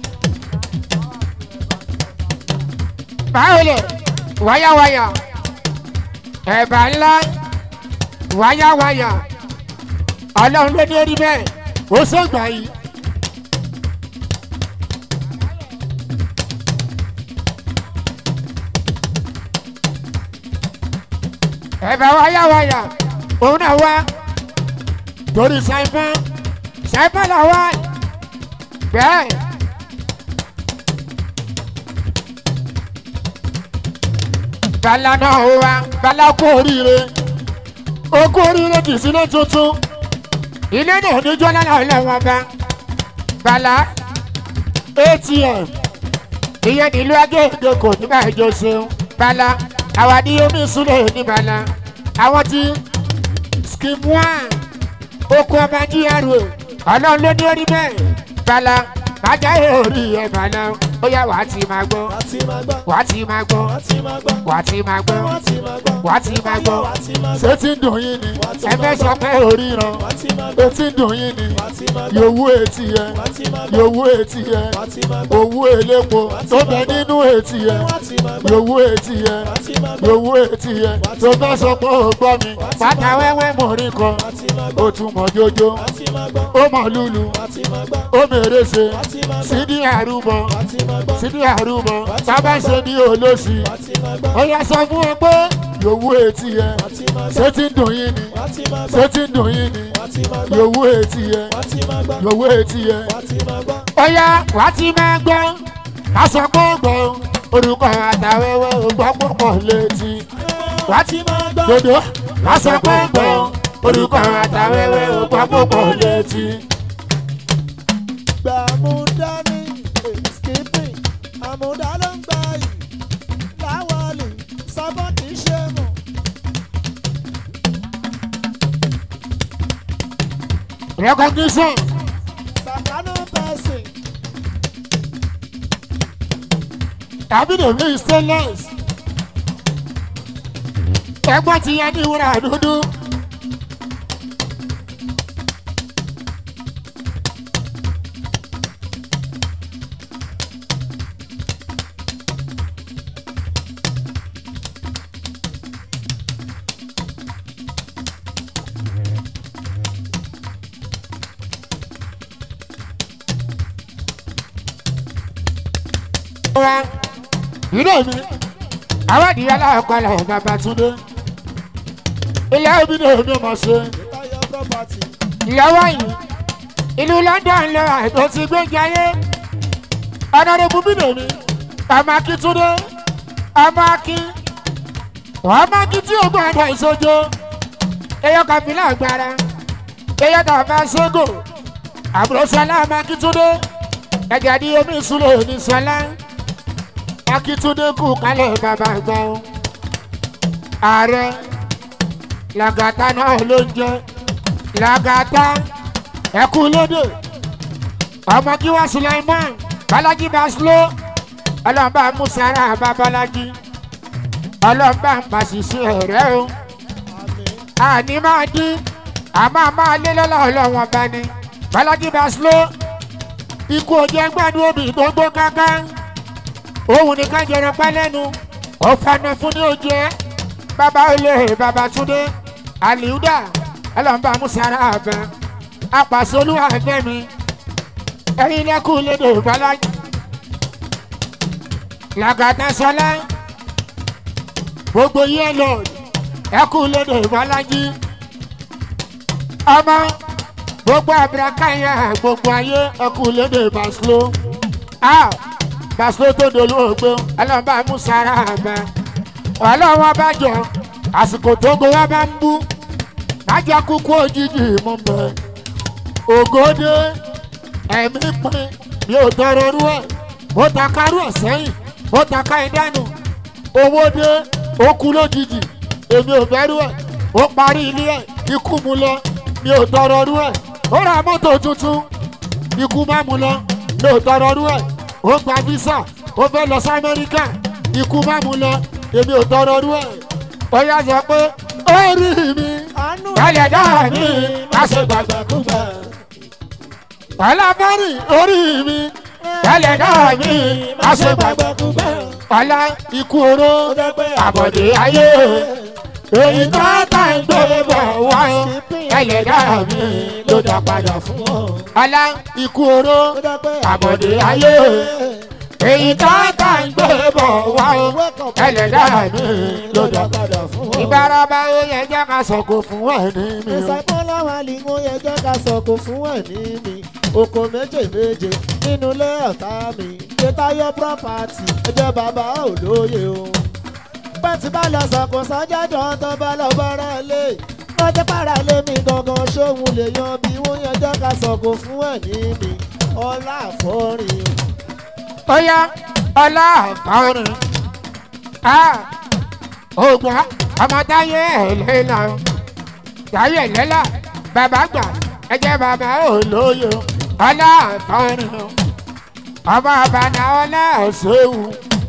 báwo lè wáyáwáyà ẹ̀bà ńlá wáyáwáyà ọlọ́run ló ní orí bẹ́ẹ̀ ó sọ̀gbà yìí. ẹ̀bà wáyáwáyà òun náà wá torí ṣàìfọ́n ṣàìfọ́n là wá bẹ́ẹ̀. bala náà ó wá bala kú oríire ó kú oríire kì í sílé tuntun ilé náà níjọ́ náà lọ́wọ́ bá bala atm ìyẹn nílùú agége kò ní bá ìjọ ṣeun bala àwọn ní omi ìsúlẹ̀ ní bala àwọn tí skim one oko ọba gra ọlọ́run ló ní orí bẹ́ẹ̀ bala bàjá orí ẹ̀ bala ó yá wàá ti máa gbọ́ Wá ti máa gbọ́. wàá ti máa gbọ́ Wá ti máa gbọ́. wàá ti máa gbọ́ Wá ti máa gbọ́. wàá ti máa gbọ́ Wá ti máa gbọ́. ṣé tí ń dùn yín ni ẹ fẹ́ sọ pé oríran Wá ti máa gbọ́. etí ń dùn yín ni Wá ti máa gbọ́. yòówù etí yẹ Wá ti máa gbọ́. yòówù etí yẹ Wá ti máa gbọ́. owó elépo tó bẹ nínú etí yẹ Wá ti máa gbọ́. yòówù etí yẹ Wá ti máa gbọ́. yòówù etí yẹ tó fẹ́ sọ pé ó gbọ́ mi pátá wẹ́wẹ́ mọ̀rin kan Wá ti máa ó gbọ́. tún mọ̀ jójó Wá ti máa gbọ́. ó mọ̀ lulu Wá ti máa gbọ́. ó mèrè ṣe Wá ti máa gbọ́. sídìí àrùbọ Wá ti máa gbọ́. sídìí àrùbọ bàbá ṣe ní olóṣì Wá ti máa gbọ́. ó yá sọ fún ẹ pé yòówù etí yẹ Wá ti máa ṣé gbọ́. tí ń dùn yín ni Wá ti máa ṣé gbọ́. tí ń dùn yín ni Wá ti máa gbọ́. yòówù etí yẹ Wá ti máa gbọ́. yòówù etí yẹ. Wá ti máa gbọ́. ó yá wà á ti máa gbọ́ ká sọ pé ó gbọ́ orúkọ àtàwẹ́wẹ́ ògbọ́ púpọ̀ létí Wá ti máa gbọ́. dodo ká sọ pé ó gbọ́ orúkọ àtàwẹ́wẹ́ ògbọ́ púpọ̀ létí. Gbà àmúdání, èyí skipping, àmúdá ló ń gbà yìí. Láwọlì, sábọ̀ kì í ṣe mọ̀. recognition Sàkánù pẹ̀sìn, tàbí dèmí stainless ẹgbọ́n ti yẹ ní wúrà dúdú. wa ìdè mi àwádìí aláàkọlẹ̀ babatunde ilé omi ní omi mọ̀ ṣe Táyọ̀ property. ìyàwó yìí ìlú london lọ àìtó ti gbé jayé ọ̀nàdẹ́bù bídèmí ọmọ akíntúndé ọmọ akín ọmọ akín tí ó gbọ́dọ̀ ìsojo eyọ kàfílà agbára eyọ tàfà sógò àbúrò sọlá ọmọ akíntúndé ẹ̀jẹ̀ ní omi ìsúlẹ̀ ní sọlá akíntúndé kù kálẹ̀ bàbá àgbà o ààrẹ làgàtà náà ló ń jẹ làgàtà ẹkú lóde ọmọ kí wá sulaiman balaji baslo ọlọmọba musara babalaji ọlọmọba mbàṣìṣe rẹ o Àmín. àní máa dín àmọ́ máa lé lọ́la ọlọ́wọ́n bá ní balaji baslo ikú ojú ẹgbẹ́nu omi tó gbó gángan òun nìkan jẹrọ pẹ́ lẹ́nu ọ̀fààní fún ní ojú ẹ bàbá olè bàbá túndé àlìúdà ọlọmọba musara abẹ apàṣọlú àfẹmi ẹyin lẹkùn lédè balaji làgàtà sọlá gbogbo yẹn lọ ẹkùn lédè balaji ọmọ gbogbo abirakáyà gbogbo ayé ẹkùn lédè baslo a baslo tó dolú ògbó ọlọmọba musara abẹ ọlọwọ bá jọ àsìkò tó gbowó bá ń bú májà kúkú òjijì mú bẹ́ẹ̀ ògòdè ẹ̀mí pin mi ò tọrọ rú ẹ̀ mo ta kárú ẹ̀ sẹ́yìn mo ta ká ẹ dànù owó dé ó kú lójijì èmi ò bẹ̀rù ẹ̀ ó parí ilé ẹ̀ ikú mu lọ mi ò tọrọ rú ẹ̀ ó ra mọ́tò tuntun ikú má mu lọ mi ò tọrọ rú ẹ̀ ó gba visa ó fẹ́ lọ sí amẹ́ríkà ikú má mu lọ èmi ò tọrọ rú ẹ̀ ó yá sọ pé ó rí mi Àánú Kálẹ̀ dáa mi, má ṣe gbàgbàkúgbà. ọlábọ́rì orí mi tẹ́lẹ̀ náà mi má ṣe gbàgbọ́ gbàgbàkúgbà. ọlá ikú oró Ó jẹ́ pé àbọ̀dé ayé èyí tó tà ń gbé bọ̀ wá tẹ́lẹ̀ náà mi ló dá padà fún fún ọ. ọlá ikú oró Ó jẹ́ pé àbọ̀dé ayé èyí tó tà ń gbé bọ̀ wá tẹ́lẹ̀ náà mi ló dá padà padà fún ọ. ìbáraba ó yẹ jẹ́ ká sọ̀kò fún ẹni mi o. ẹ̀sà bọ́lá wa ni mo yẹ jẹ́ ká sọ̀kò fún ẹ̀ ní mi oko méje méje nínú ilé ọ̀tá mi gbẹtayọ property ẹjẹ bàbá olóye o pẹ́ntì bá lọ sọ̀kò sọ́jọ́jọ́ tó bá lọ bọ́rọ̀ lé lọ́jọ́ para lé mi gangan ṣóhun lè yan bí wọ́n yẹ jẹ́ ká sọ̀kò fún ẹ̀ ní mi ọlá àfọ́rin ó yá ọlá àfáàrin ògbà ọmọ táyé ẹlẹ́la táyé ẹlẹ́la bàbá gbà ẹjẹ bàbá olóyè ọlá àfáàrin ọmọ àbànà ọlá ọ̀ṣẹ́wù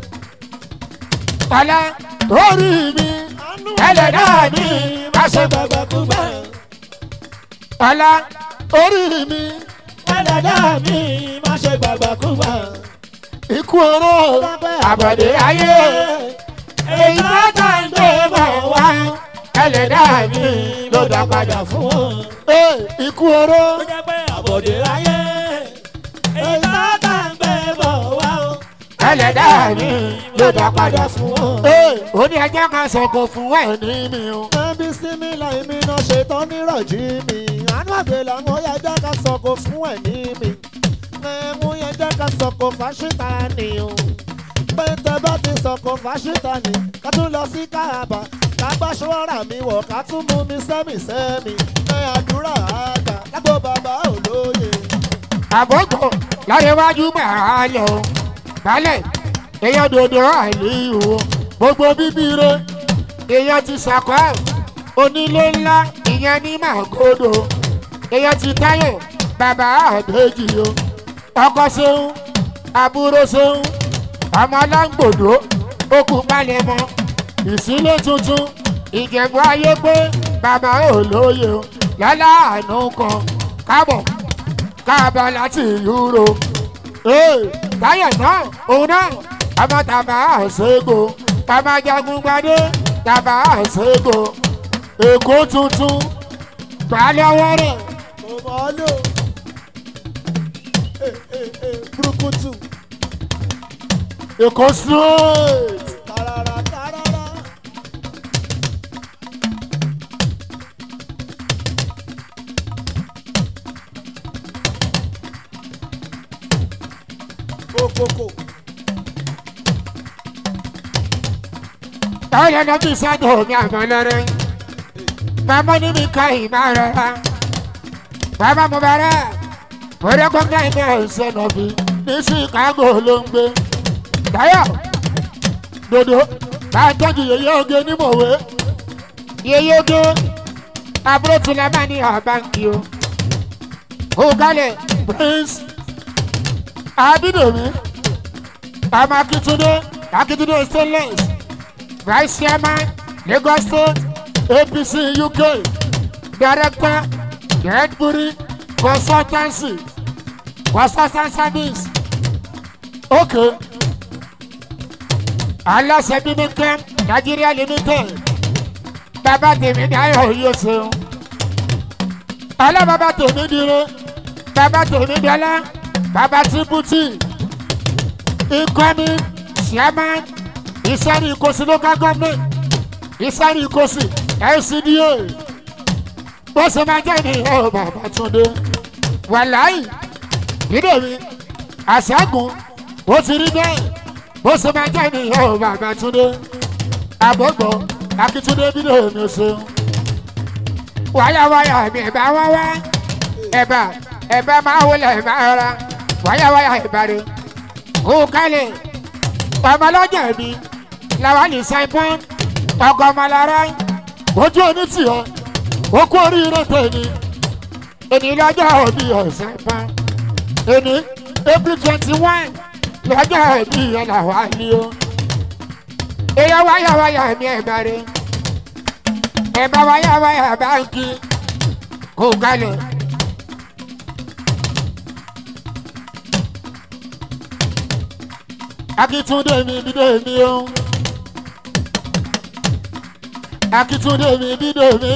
ọlá orí mi ẹlẹ́dá mi má ṣe gbàgbàkúgbà ọlá orí mi ẹlẹ́dá mi má ṣe gbàgbàkúgbà. ikú oró àbọ̀dé ayé. èyí bá tà ń gbé bọ̀ wá ẹlẹ́dá mi ló dá padà fún fún ọ. ọ. ikú oró ó jẹ́ pé àbọ̀dé láyé èyí bá tà ń gbé bọ̀ wá o. ẹlẹ́dá mi ló dá padà fún fún ọ. ọ. ó ní ẹjẹ́ kan sọ̀kò fún ẹ̀ ní mi o. ẹbí sinmi láì mi náà ṣetán nírọ̀jí mi àánú àgbèlà mo yẹ jẹ́ ká sọ̀kò fún ẹ̀ ní mi mo yẹ jẹ́ ká sọ̀kò fáṣítà ni o pé tẹ bá ti sọ̀kò fáṣítà ni ká tún lọ sí káàbà ká gbá ṣọ́ra mi wọ̀ ká tún mú mi sẹ́mi sẹ́mi ẹ àdúrà àgbà lágbo bàbá olóye. àbọ̀gbọ̀ láyéwájú máa lọ. balẹ̀ èèyàn dòdò àìlíyù o. gbogbo bíbí re èèyàn ti sàkọ́ onílé ńlá ìyẹn ní màgòdò. èèyàn ti táyọ̀ bàbá àbẹ́jì o. ọkọ ṣeun àbúrò ṣeun ọmọ aláǹgbòdo okùn palẹ̀mọ́ ìsílẹ̀ tuntun ìjẹ̀bú ayé pé bàbá olóye o lọ́lá àánú kan kábọ̀ káàbọ̀ láti yúro. ee táyọ̀ náà òun náà ọmọ tàbá àṣego ọmọ jagun gbadé tàbá àṣego èkó tuntun gbà lọ́wọ́ rẹ̀. mo mọ̀ ọ́ lò Eh, eh, eh, burúkutu èkó straight Tarara tarara. Kokoko. táwọn ẹ̀rọ bí sádọ̀ mi àmọ́ lọ́rẹ́ màmá ní mi ká ìmọ̀ rọra bàbá mo bẹ̀rẹ̀ mo rẹ́kọ̀gá ìmọ̀ ẹ̀sẹ̀ nọ̀bí ní chicago ló ń gbé táyọ̀ dodo bá a tọ́jú yeye oge ní mòwe yeye oge àbúrò tilẹ̀ máa ní àbáǹkì o kó kálẹ̀ prince abidomi ọmọ akitunde akitunde stainless vice chairman lagos state apc uk director gedbury consultancy consultant service okay aláṣẹ bíbí camp nigeria limited bàbá tèmi dáyọ̀ yóò ṣeun ọlọ́bàbà tèmi dire bàbá tèmi dọ́lá bàbá tìbútì incoming chairman ìsẹ́ni ìkòsí local government ìsẹ́ni ìkòsí lcda bó ṣe máa jẹ́ ní ọ̀ bàbá túndé wàláì dídè mi àṣẹ́gun ó ti rí bẹ́ẹ̀ bó ṣe máa jẹ́ ní ọ̀ bàbá túndé àbọ̀gbọ̀ akíntúndé dídè mi ṣeun wáyàwáyà mi ẹ̀bá wá wá ẹ̀bá ẹ̀bá máa wọlé ẹ̀bá rárá wáyàwáyà ẹ̀bá rẹ̀ kó kálẹ̀ ọmọlọ́jà mi làwọn ní simon ọgọmọlára ojú oní tì ọ ó kú oríire tèmi èní lọ́jọ́ òbí ọ̀sán pa èní april twenty one lọ́jọ́ òbí yẹn làwọn àlè o èyàn wáyàwáyà mi ẹ̀bá rẹ̀ ẹ̀bá wáyàwáyà báńkì kó kálẹ̀. akitunde mi bide mi o akitunde mi bide mi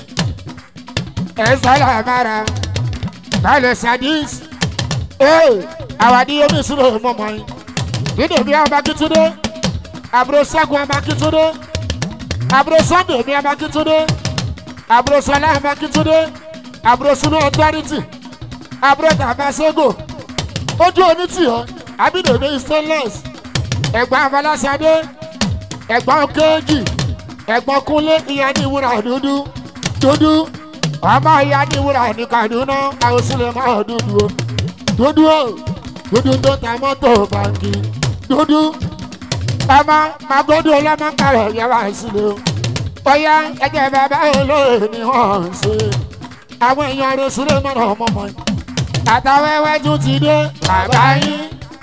ẹsẹlẹ mara balẹ sadis ee awadi omi suro mọmọ yi bide mi ọba akitunde àbúrò ṣẹ́gun ọba akitunde àbúrò sunday mi ọba akitunde àbúrò sọlá ọba akitunde àbúrò sunu authority àbúrò tàbásẹ́gò ojú onítì ọ abídòdó stainless ẹ̀gbọ́n afọlásadé ẹ̀gbọ́n kéèjì ẹ̀gbọ́n kúnlé ìyá ní ìwúrà dúdú dúdú ọmọ ìyá ní ìwúrà ní kaduna àwòsílẹ̀ máa dúdú o dúdú o dúdú tó ta mọ́tò bàǹkì dúdú ọmọ magodo ọlọ́mọ kárọ̀ yẹ wá sílẹ̀ o ọ̀yá ẹ̀jẹ̀ bàbá olóyè ni wọ́n ń ṣe àwọn èèyàn rẹ̀ sílẹ̀ mọ́ra ọmọ mọ́ àtàwẹ́wẹ́ tún ti dé bàbá yín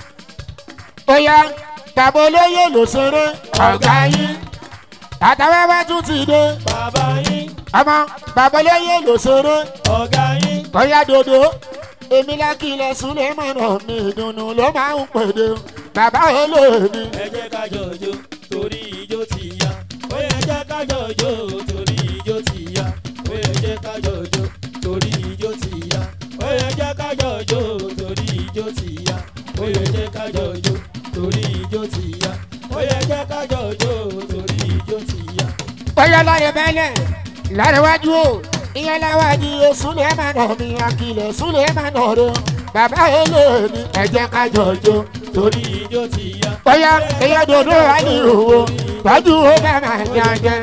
bóyá bàbá olóyè ló ṣeré ọ̀gá yín àtàwẹ́wẹ́ tún ti dé Bàbá yín, ọmọ bàbá olóyè ló ṣeré ọ̀gá yín. bóyá dodo èmi lákìlẹ̀ súnlẹ̀ mọ̀nà mi ìdùnnú ló máa ń pèdè bàbá olóyè ni ẹ jẹ́ ká jọjọ́ torí ijó ti yá. ó yẹ jẹ́ ká jọjọ́ torí ijó ti yá. ó yẹ jẹ́ ká jọjọ́ torí ijó ti yá. ó yẹ jẹ́ ká jọjọ́ torí ijó ti yá. ó yẹ jẹ́ ká jọjọ́ torí ijó ti yá. ó yẹ jẹ́ ká jọjọ́ torí ijó ti yá. bóyá lọ́rẹ̀ bẹ́lẹ̀ lárẹ̀wájú o ìyẹn láwájú o súnlẹ̀ mọ̀nà mi àkìlẹ̀ súnlẹ̀ mọ̀nà rẹ bàbá olóyè ni ẹ jẹ́ ká jọjọ́ torí ijó ti yá. bóyá èyàn dodo wà ní ìhòòhò tọ́jú ó bá máa jẹjẹ.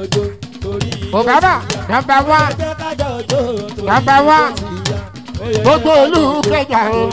Obama nọmba wán Number one. gbogbo olú kẹjà o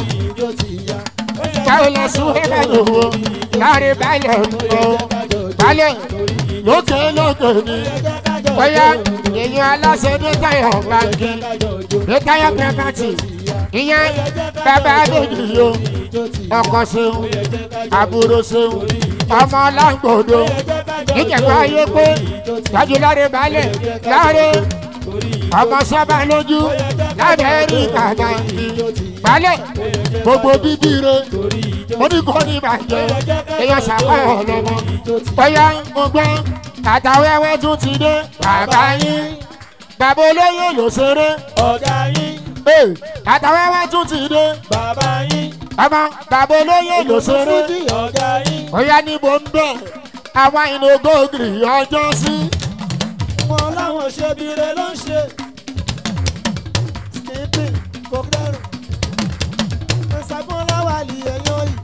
káwọn lọ sún ẹgbẹ́ lòwò láàrin balẹ̀ o balẹ̀ lókè lókè ni bóyá èèyàn aláṣẹ ní táyà báńkì ní táyà pẹ́pàtì ìyẹn bàbá adéjì o ọkọ ṣeun àbúrò ṣeun ọmọ láǹgbòdo níjẹ̀bú ayé pé tọ́jú láre balẹ̀ láre ọmọ sábà lójú lábẹ́ rí kàkà ní balẹ̀ gbogbo bíbí re mo ní kò ní ìbàjẹ́ èèyàn ṣàpá ọlọ́mọ bóyá mo gbọ́ àtàwẹ́wẹ́ tún ti dé bàbá yín bàbá olóyè ló ṣeré ọ̀gá yín ee àtàwẹ́wẹ́ tún ti dé bàbá yín ọmọ bàbá olóyè ló ṣeré fújì ọ̀gá yín bóyá níbo ń bẹ̀ àwọn ìnogógiri ọjọ́ sí. wọn láwọn ṣe bire ló ń ṣe skipping kókẹ́rù ìsàgbọ́n láwàlì èèyàn yìí.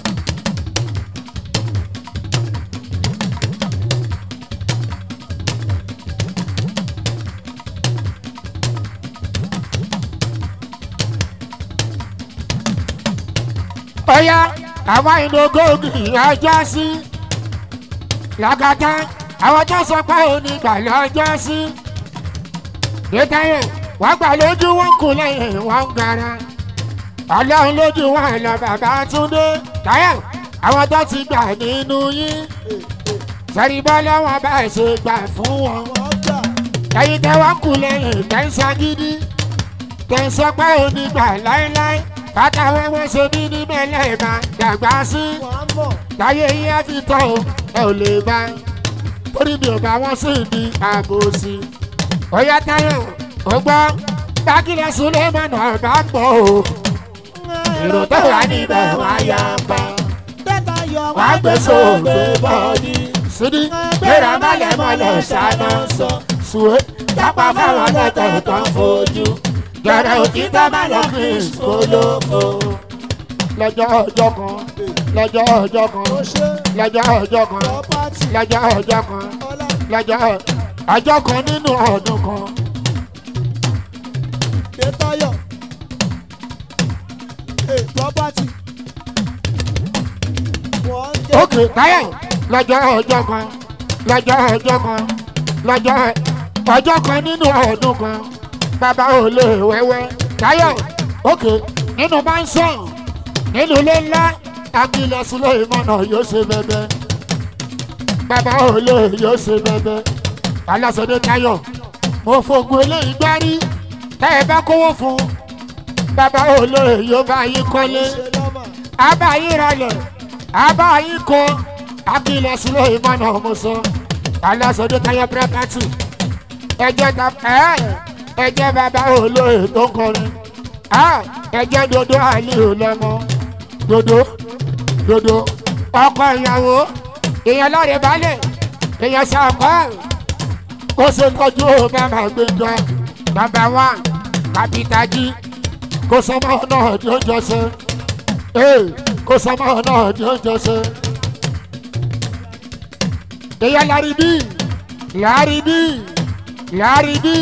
bóyá àwọn ìnogógiri ọjọ́ sí. lọ́gàtà àwọn tó sọ pé onígbà lọ́jọ́ sí. détáyọ̀ wọ́n gbà lójú wọn kù lẹ́yìn wọn gara. ọlọ́run lójú wọn lọ bàbá túndé. táyọ̀ àwọn tó ti gbà nínú yín. sẹ́rí bọ́lá wọn bá ṣe gbà fún wọn. wọ́n gbà ẹ̀yin tẹ́ wọ́n kù lẹ́yìn tẹ́ńsá gidi. tẹ́ńsá pé onígbà láéláé. bàtà wẹ́wẹ́ ṣe bí ní mẹ́lẹ́ máa dàgbà sí. wọ́n mọ̀ láyé yín á fi tọ́ o ẹ ò lè bá torí mi ò bá wọn sí ní aago sí. ọ̀yá táyọ̀ ó gbọ́ bákílẹ̀ sulemana bá gbọ́ o èrò tó wà níbẹ̀ wá yá pa. dẹ́ta yọ wá gbé sóògbé bọ́ọ̀dì sídí gbéra mọ́lẹ̀ mọ́lẹ̀ ṣáná sọ sùwé dápá fáwọn lọ́tọ̀ tó ń fojú gẹ̀rẹ́ òtítọ́ má lọ fi ìṣòlófo. lọ́jọ́ ọjọ́ kan lọ́jọ́ ọjọ́ kan ó ṣe lọ́jọ́ ọjọ́ kan property lọ́jọ́ ọjọ́ kan ọlá lọ́jọ́ ọjọ́ kan nínú ọdún kan. dẹ́ta yọ eh, property wọ́n jẹ́ ókè táyọ̀ lọ́jọ́ ọjọ́ kan lọ́jọ́ ọjọ́ kan lọ́jọ́ ọjọ́ kan nínú ọdún kan bàbá ò lè wẹ́wẹ́ táyọ̀ ókè nínú mansion nínú ilé ńlá akílẹ̀ sílẹ̀ ìmọ̀nà yóò ṣe bẹ́bẹ́ bàbá ò lè yóò ṣe bẹ́bẹ́ alásọdé táyọ̀ mo fogun eléyìí gbárí tẹ́ ẹ bá kówó fún bàbá ò lè yóò bá yín kọ́lé ṣe lọ́mà abayi ralẹ̀ abayi kọ akilẹ̀ sílẹ̀ ìmọ̀nà ọmọọsọ alásọdé táyà pírẹ́pàtì ẹ̀jẹ̀ ta ẹ̀ ẹ̀jẹ̀ bàbá olóyè tó ń kọrin ẹ̀ ẹ̀jẹ̀ dodo àlìyò lọ́mọ dodo dodo ọkọ ìyàwó èèyàn lọ́rẹ̀ balẹ̀ èèyàn sàkọ́ kó ṣe tọ́jú bàbá gbẹjọ bàbá wa kàpítàjì kó sọmọ náà tí ó jọ ṣe ee kó sọmọ náà tí ó jọ ṣe. èèyàn lárí bí lárí bí lárí bí.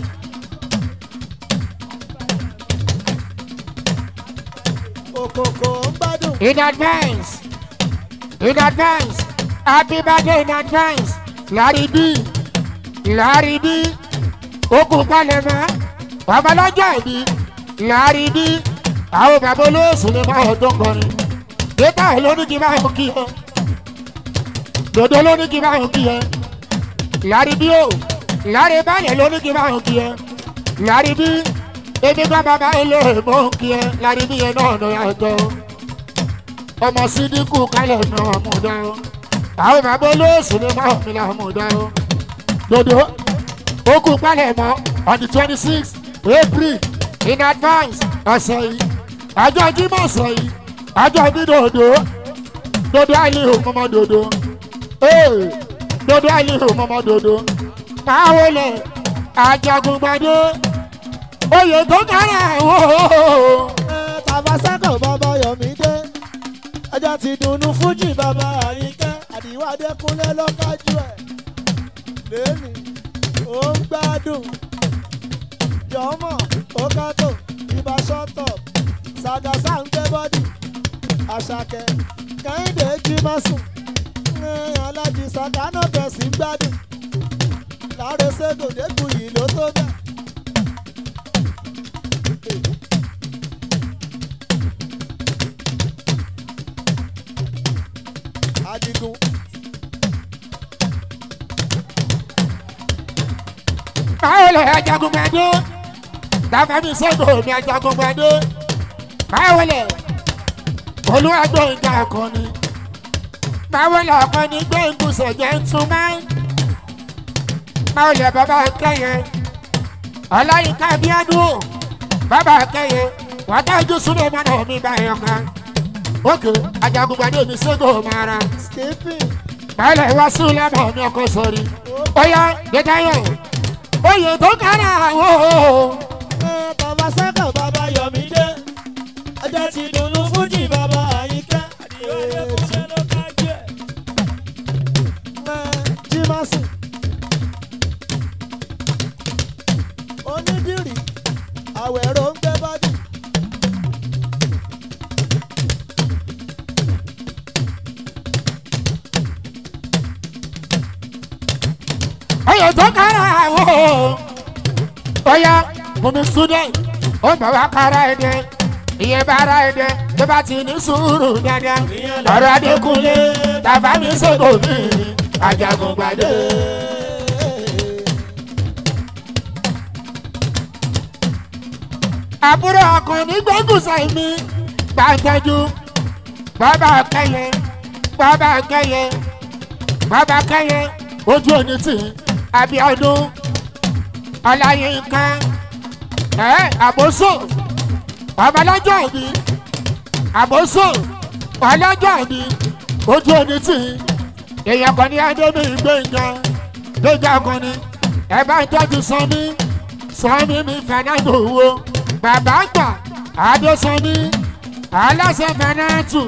òkòkò ń gbádùn in advance in advance happy birthday in advance lárí bí lárí bí okùn palẹ̀ mọ́ babalọ́jọ́ ìbí lárí bí àwọn bàbá olóòsù ni máa ọdún kọrin dẹ́tà ló ní kí n máa ń kí ẹ dòdò ló ní kí n máa ń kí ẹ lárí bí o lárí báyẹ̀ ló ní kí n máa ń kí ẹ lárí bí ebi bá bàbá olóòrè mọ́ ń kí ẹ lárí bí yẹn náà ló yàtọ̀ ọmọ sídìkù kálẹ̀ náà mú dá o àwọn bàbá olóòsù ni máa mi là mú dá o dòdò okùn palẹ̀ mọ́ on the twenty six april in advance ọ̀sẹ̀ yìí ọjọ́ jímọ̀ ọ̀sẹ̀ yìí ọjọ́ bí dòdò dòdò àìlèhò mọ́mọ́ dòdò ee dòdò àìlèhò mọ́mọ́ dòdò máa wọlé ajagungbadé oyè tó kára wò ó. tàfàṣẹ́kọ̀ bàbá yọ̀mídé ẹjọ́ ti dùnnú fújì bàbá àríkẹ́ àdìwádé kúnlẹ̀ lọ́kájú ẹ̀ lẹ́nu ó ń gbádùn jọmọ ókátó ibà ṣọ́tọ̀ ṣàgàṣà ń gbé bọ́dì àṣàkẹ́ kẹ́hìndé jí má sùn ń alájí sàkánà kẹsì ń gbádùn láre ségòdégbù yìí ló tó bẹ́ẹ̀. adigun báwo lè ajagungbadé dáfẹ́mi sẹ́gun mi ajagungbadé báwo lè olúwàgbọ́ ìjà akọni báwo lè ọkọni gbé ìgbésẹ̀ jẹ́ ń tún máa báwo lè bàbá kẹyẹ ọláyínká bíádùn bàbá kẹyẹ wàtájú súnlẹ̀ mọ́nà mi báyọ̀ kan òkè ajagunpadé mi ségò mara skipping báyìí wá sí lẹ́mọ̀ mi ọkọ sọ̀rí ó yá gbẹdáyọ̀ oyè tó kára àwọn ẹ bàbá sẹ́kọ̀ bàbá yọ̀mídé ọjọ́ ti dùnnú fújì bàbá àyíká ẹ jímọ̀sì onídìrí àwẹ̀rọ ń gbé bọ́dì. oyè tó kára àwọn ó yá bùnmi súdẹ̀ ó bá wá kára ẹ̀ dẹ́ ìyẹn bá ara ẹ̀ dẹ́ tó bá ti ní sùúrù dáadáa ọ̀rọ̀ adékúnlé tàbá mi ségò mi ajagunpadé. àbúrò ọkùnrin gbẹ́gùsà mi bá ń tọ́jú bàbá kẹyẹ bàbá kẹyẹ bàbá kẹyẹ ojú òní tì abiodun ọláyínká ẹ àbóso ọmọlọ́jọ́ òbí àbóso ọlọ́jọ́ òbí ojú òní tì èèyàn kan ní adébí gbẹ̀ngà gbẹ̀ngà kan ní ẹ bá ń tọ́jú sanmi sanmi mi fernando wo bàbá gbà adésanmi aláṣẹ fernando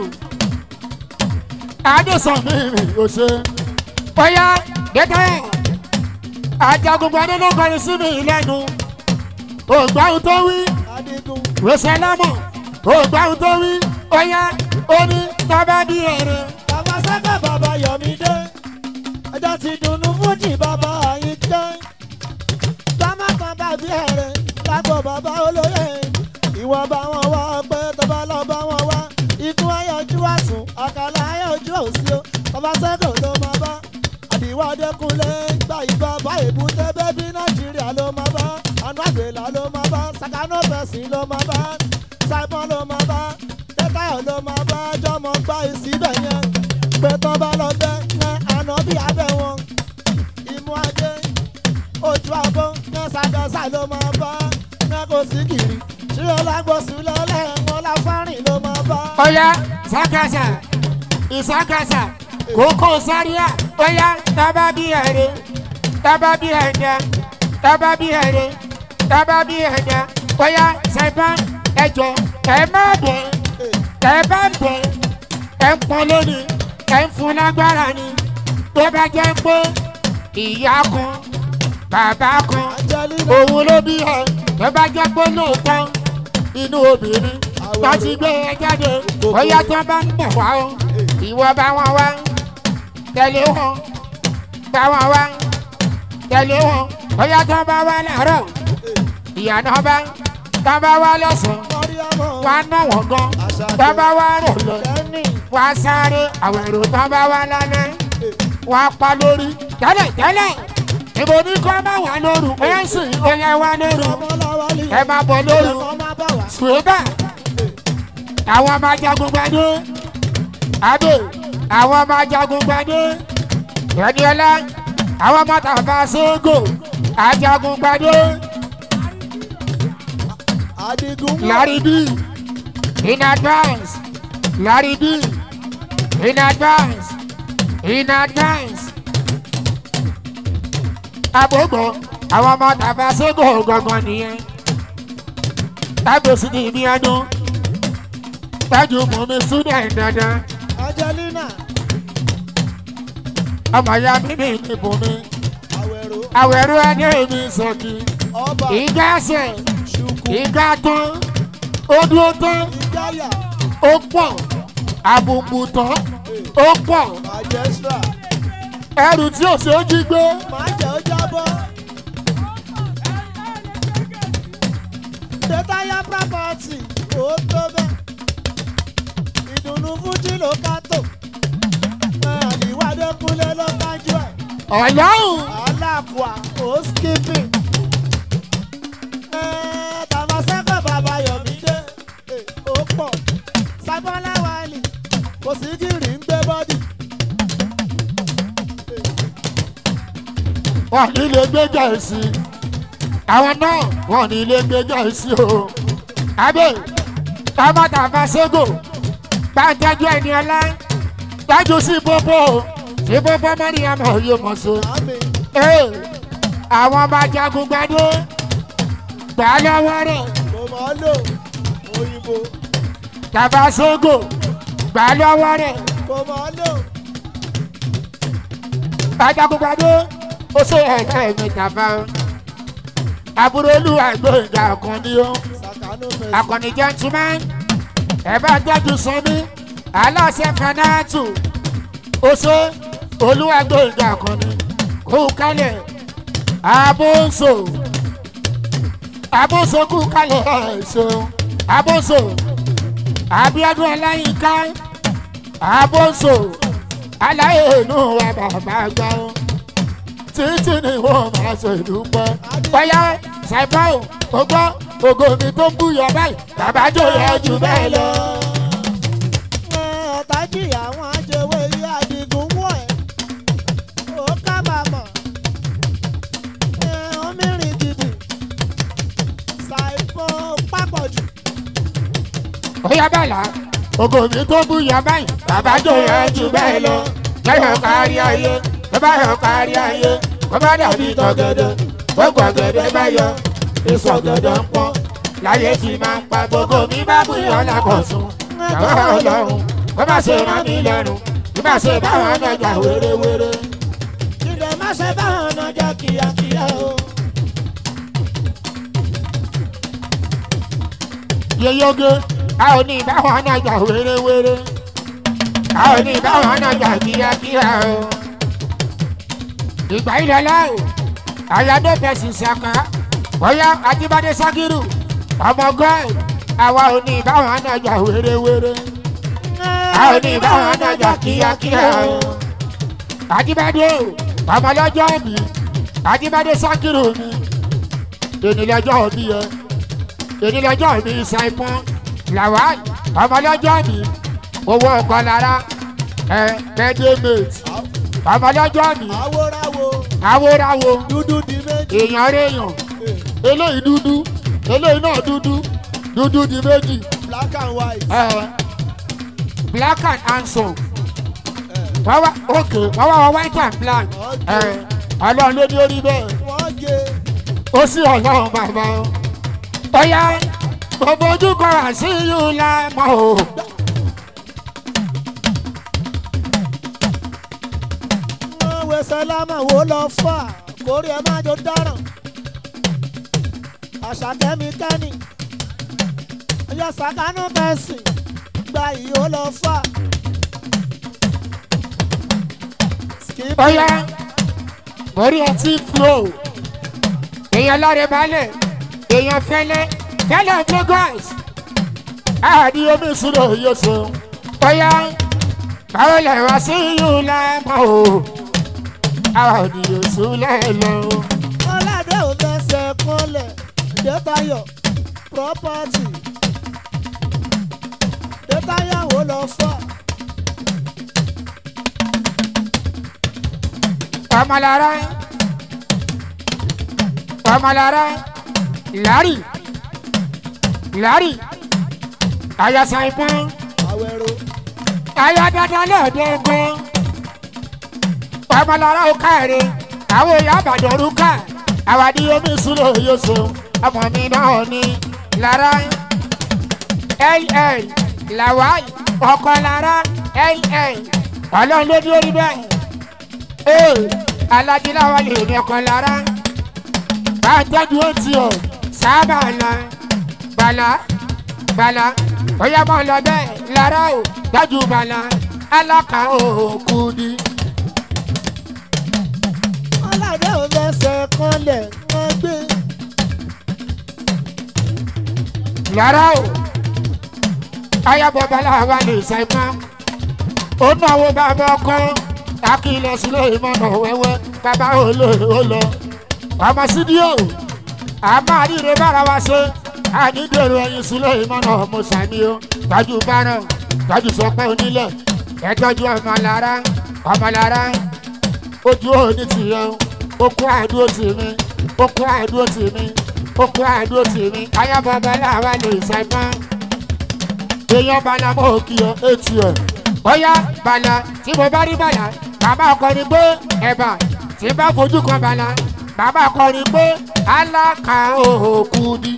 adésanmi mi ò ṣe bóyá gẹ́gẹ́ ajagunpadé ló kọrin sí mi lẹ́nu ògbáhùn tó wí adigun wẹsẹ̀ lámọ̀ ògbáhùn tó wí bóyá ó ní tọ́ba bí èrè. bàbá sẹ́kọ̀ bàbá yọ̀mídé ọjọ́ ti dùnnú fújì bàbá àyíká tọ́mọ kan bàbí ẹ̀rẹ̀ lágbo bàbá olóyè ìwọ bá wọn wá pé tọ́ba lọ bá wọn wá ikú ayọ̀jú àsùn ọ̀kàlà ayọ̀jú òsì o bàbá sẹ́kọ̀ ló máa bá àdìwọ́ adékúnlé gba ìbá bá èbúté bébí nàìjíríà ló máa bá àánú àgbèlà ló máa bá sàkánú fẹ̀sìn ló máa bá simon ló máa bá tẹ́tayọ̀ ló máa bá jọmọ gbá ìsíbẹ̀ yẹn pé tán bá lọ bẹ́ ní àná bí abẹ́ wọn ìmú ajé ojú abọ́ ní sàgẹ́sà ló máa bá ní kò sí kiri ṣílẹ̀ lágbóṣù lọ́lẹ̀ wọn láfárìn ló máa bá. Oya sakasa isakasa koko sáríà oya tábà bí ẹrẹ tábà bí ẹdẹ tábà bí ẹrẹ tábà bí ẹdẹ oya sẹpá ẹjọ ẹ má bẹ ẹ bá bẹ ẹ ń pọn lónìí ẹ ń fún lágbára ni tó bá jẹ pé ìyá kan bàbá kan Angelina òun ló bí ẹ tó bá jẹ pé lóòótọ́ inú obìnrin bá ti gbé ẹ jáde bóyá tó bá ń bọ̀ wá o ìwọ bá wọn wá tẹ̀lé wọn bá wọn wá tẹ̀lé wọn bóyá tó bá wá láàárọ̀ ìyànà bá tó bá wá lọ́sàn-án mọ́ríàmọ́ wá ná wọn gan tó bá wá rò lọ lẹ́nì wá sáré àwọn èrò tó bá wá lálẹ́ wá pa lórí tẹ́lẹ̀ tẹ́lẹ̀ ìbò ní kọ́ bá wà lóru ẹ̀ sì ó yẹ wá lóru ọmọláwálì ẹ máa bọ̀ lóru ẹ̀kọ́ máa bá wà. ṣùgbọ́n àwọn ọmọ ajagun gbadé adé àwọn ọmọ ajagun gbadé ẹniọlá àwọn ọmọ tàfà ségò ajagun gbadé adigun wà larry b in advance larry b in advance in advance àbògbò àwọn ọmọ tàfà ségò gangan nìyẹn tágbèsì ní ìmí ọdún tájú mọ̀mí súdẹ̀ dandan Angelina ọmọ ya mímí ìdìbò mi àwẹ̀rò àwẹ̀rú ẹni èmi sọ̀kì ọba ìgá ẹsẹ̀ ṣùkú ìgá tán ó dúró tán ìjáyà ó pọ̀ àbùbù tán ó pọ̀ majestra ẹrù tí ò ṣe é jí gbé máa jẹ́ ó jábọ́. Dẹ́táyà property ó tó bẹ́ẹ̀. Ìdùnnú Fújì ló ká tò. Àdìwádé kúnlé ló kájú ẹ̀. ọ̀làhùn Aláàkúà ó skipping. Tàmásẹ́kọ̀ bàbá Yọ̀mídé ó pọ̀. Sábọ́lá Wálì kò sí gírì ń gbé bọ́dì. wọn ní ilé gbé gẹ̀ẹ́sì àwọn náà wọn ní ilé gbé gẹ̀ẹ́sì o abẹ́ tábàtà fàṣẹ́gò bá ń tọ́jú ẹni ọlá tọ́jú sí bóbó sí bóbó mọ́ríyá mọ̀ yóò mọ̀ so. àmì Ee, àwọn ọmọ ajagun gbadé gbà lọ́wọ́ rẹ̀ kò mọ̀ ọ́ lò òyìnbó tabasogo gbà lọ́wọ́ rẹ̀ kò mọ̀ ọ́ lò ajagun gbadé ó ṣe ẹ̀ka ẹ̀mí tàbá o. àbúrò olúwa gbòǹgà ọkùnrin o sàkánú mẹ́sì akọni gentleman ẹ bá tọ́jú sanmi aláṣẹ fanáàtù oṣó olúwàgbọ̀ngà akọni kú kálẹ̀ abóso abóso kú kálẹ̀ ẹ̀ṣọ́ abóso abiodun ọláyínká abóso aláyé inú wa bàbá gbà ó títí ni wọ́n máa ṣe dúpẹ́ bóyá ṣàìbáwò ó gbọ́ ògo mi tó ń búyọ báyìí bàbá jòyè jù bẹ́ẹ̀ lọ. ọ̀tájì àwọn ajẹwé yí àdìgún wọ̀ ẹ́ ó kábàámọ̀ omírin gidi ṣàìpọ̀ pápọ̀jù bóyá bàlá ògo mi tó ń búyọ báyìí bàbá jòyè jù bẹ́ẹ̀ lọ. lẹ́yìn kárí ayé tó bá yọ kárí ayé kó bá dàbí tọ̀gẹ̀dẹ̀ gbogbo ọ̀gẹ̀dẹ̀ bá yọ èso ọ̀gẹ̀dẹ̀ ń pọ́n láyé fi máa ń pa gbogbo mi bá búyọ lákọ̀tún. jàwá ọlọ́run kó má ṣe rán mi lẹ́nu bí má ṣe báwọn ọ̀nàjà wéréwéré. jíde má ṣe báwọn ọ̀nà jẹ́ kíákíá o. yeyoge a ò ní báwọn ọ̀nàjà wéréwéré a ò ní báwọn ọ̀nàjà kíákíá o. ìgbà ilẹ̀ láò àyàdó fẹ̀sì ṣàkà bóyá ajíbádé sákírù ọmọ gọ́ọ̀ àwa ò ní báwọn ọ̀nàjà wéréwéré a ò ní báwọn ọ̀nàjà kíákíá o. ajíbádé o ọmọ lọ́jọ́ mi ajíbádé sákírù mi ènìyàn lọ́jọ́ mi yẹn èyí lọ́jọ́ mi ṣàìpọ́n làwáì ọmọlọ́jọ́ mi owó ọkọ lára ẹ mẹdẹmẹt ọmọlọ́jọ́ mi àwòránwò awóráwo dúdú di méjì. èèyàn réèyàn eléyìí dúdú eléyìí náà dúdú dúdú di méjì black and white. ẹ black and handsome wọ́n wá ok wọ́n wá wọ white and black ẹ ọlọ́run ló ní orí bẹ́ẹ̀ wọ́n gé ó sì ọlọ́run bàbá o. Ọ̀yá gbogbo ojú kan wá sí yóò la mọ́ o. wọ́n wé sálámà wo lọ fà kórè ẹ má jò dáràn. àṣà kẹ́míkẹ́nì ọjọ́ sàkánú mẹ́sìn gba yìí ó lọ fà. Skip Ọ̀yá orí ọtí flow. Èèyàn lọ́rẹ̀ balẹ̀, èèyàn fẹ́lẹ́, fẹ́lẹ́ Lagos. Àdí omi ìṣúná yóò so. Ọ̀yá báwo lè wá sí yóò la mọ́ o. Àdí oṣù lẹ́lọ. ọ̀làdé ò fẹsẹ̀ kọ́lẹ̀ dẹ́tayọ̀ property dẹ́tayọ̀ wo lọ fà. Ọmọlára Ọmọlára Lárí Lárí Ayasa ìpọ́n àwẹ̀rò Aya dandan lẹ́ẹ̀dẹ́gbọ́n Ọmọlára ó káre àwọn èèyàn àbàdàn rúkà àwàdí omi ìṣúná yóò so ọmọ mi náà ní Lára LL Lawal ọkọ Lára LL Ọlọ́run ló dúró rí bẹ́ẹ̀ ee alájíláwa lè ní ọkàn lára bá a tẹ́jú ó ti ọ̀ sábà lọ bàlá bàlá bóyá mọ̀ lọ bẹ́ẹ̀ lára ò dájú bàlá alákà òkú ni. ọ̀làdé ò fẹsẹ̀ kọ́lẹ̀ wọ́n gbé. lára ò ayábọ̀ bàlá wa lè sẹ́mọ́ ó náwó bàbá ọkọ akílẹ̀ sílé ìmọ̀nà wẹ́wẹ́ bàbá olóyè ó lọ ọmọ sídíò àmọ́ àríre bára wa ṣe ànídèrò ẹyin sílé ìmọ̀nà mọ̀sánì ó tọ́jú báràn tọ́jú sọpẹ́ onílẹ̀ ẹ tọ́jú ọmọlára ọmọlára ojú òní tìyẹ ó kó àdúró tì mí ó kó àdúró tì mí ó kó àdúró tì mí ayábọ̀ bàlá wa lè sẹ́mọ́ èèyàn bala mọ́ kí ẹ etí ẹ̀ bóyá bala tí mo bá rí bala bàbá ọkọrin pé ẹ̀bà tí bá fojú kan bala bàbá ọkọrin pé aláka òkú ni.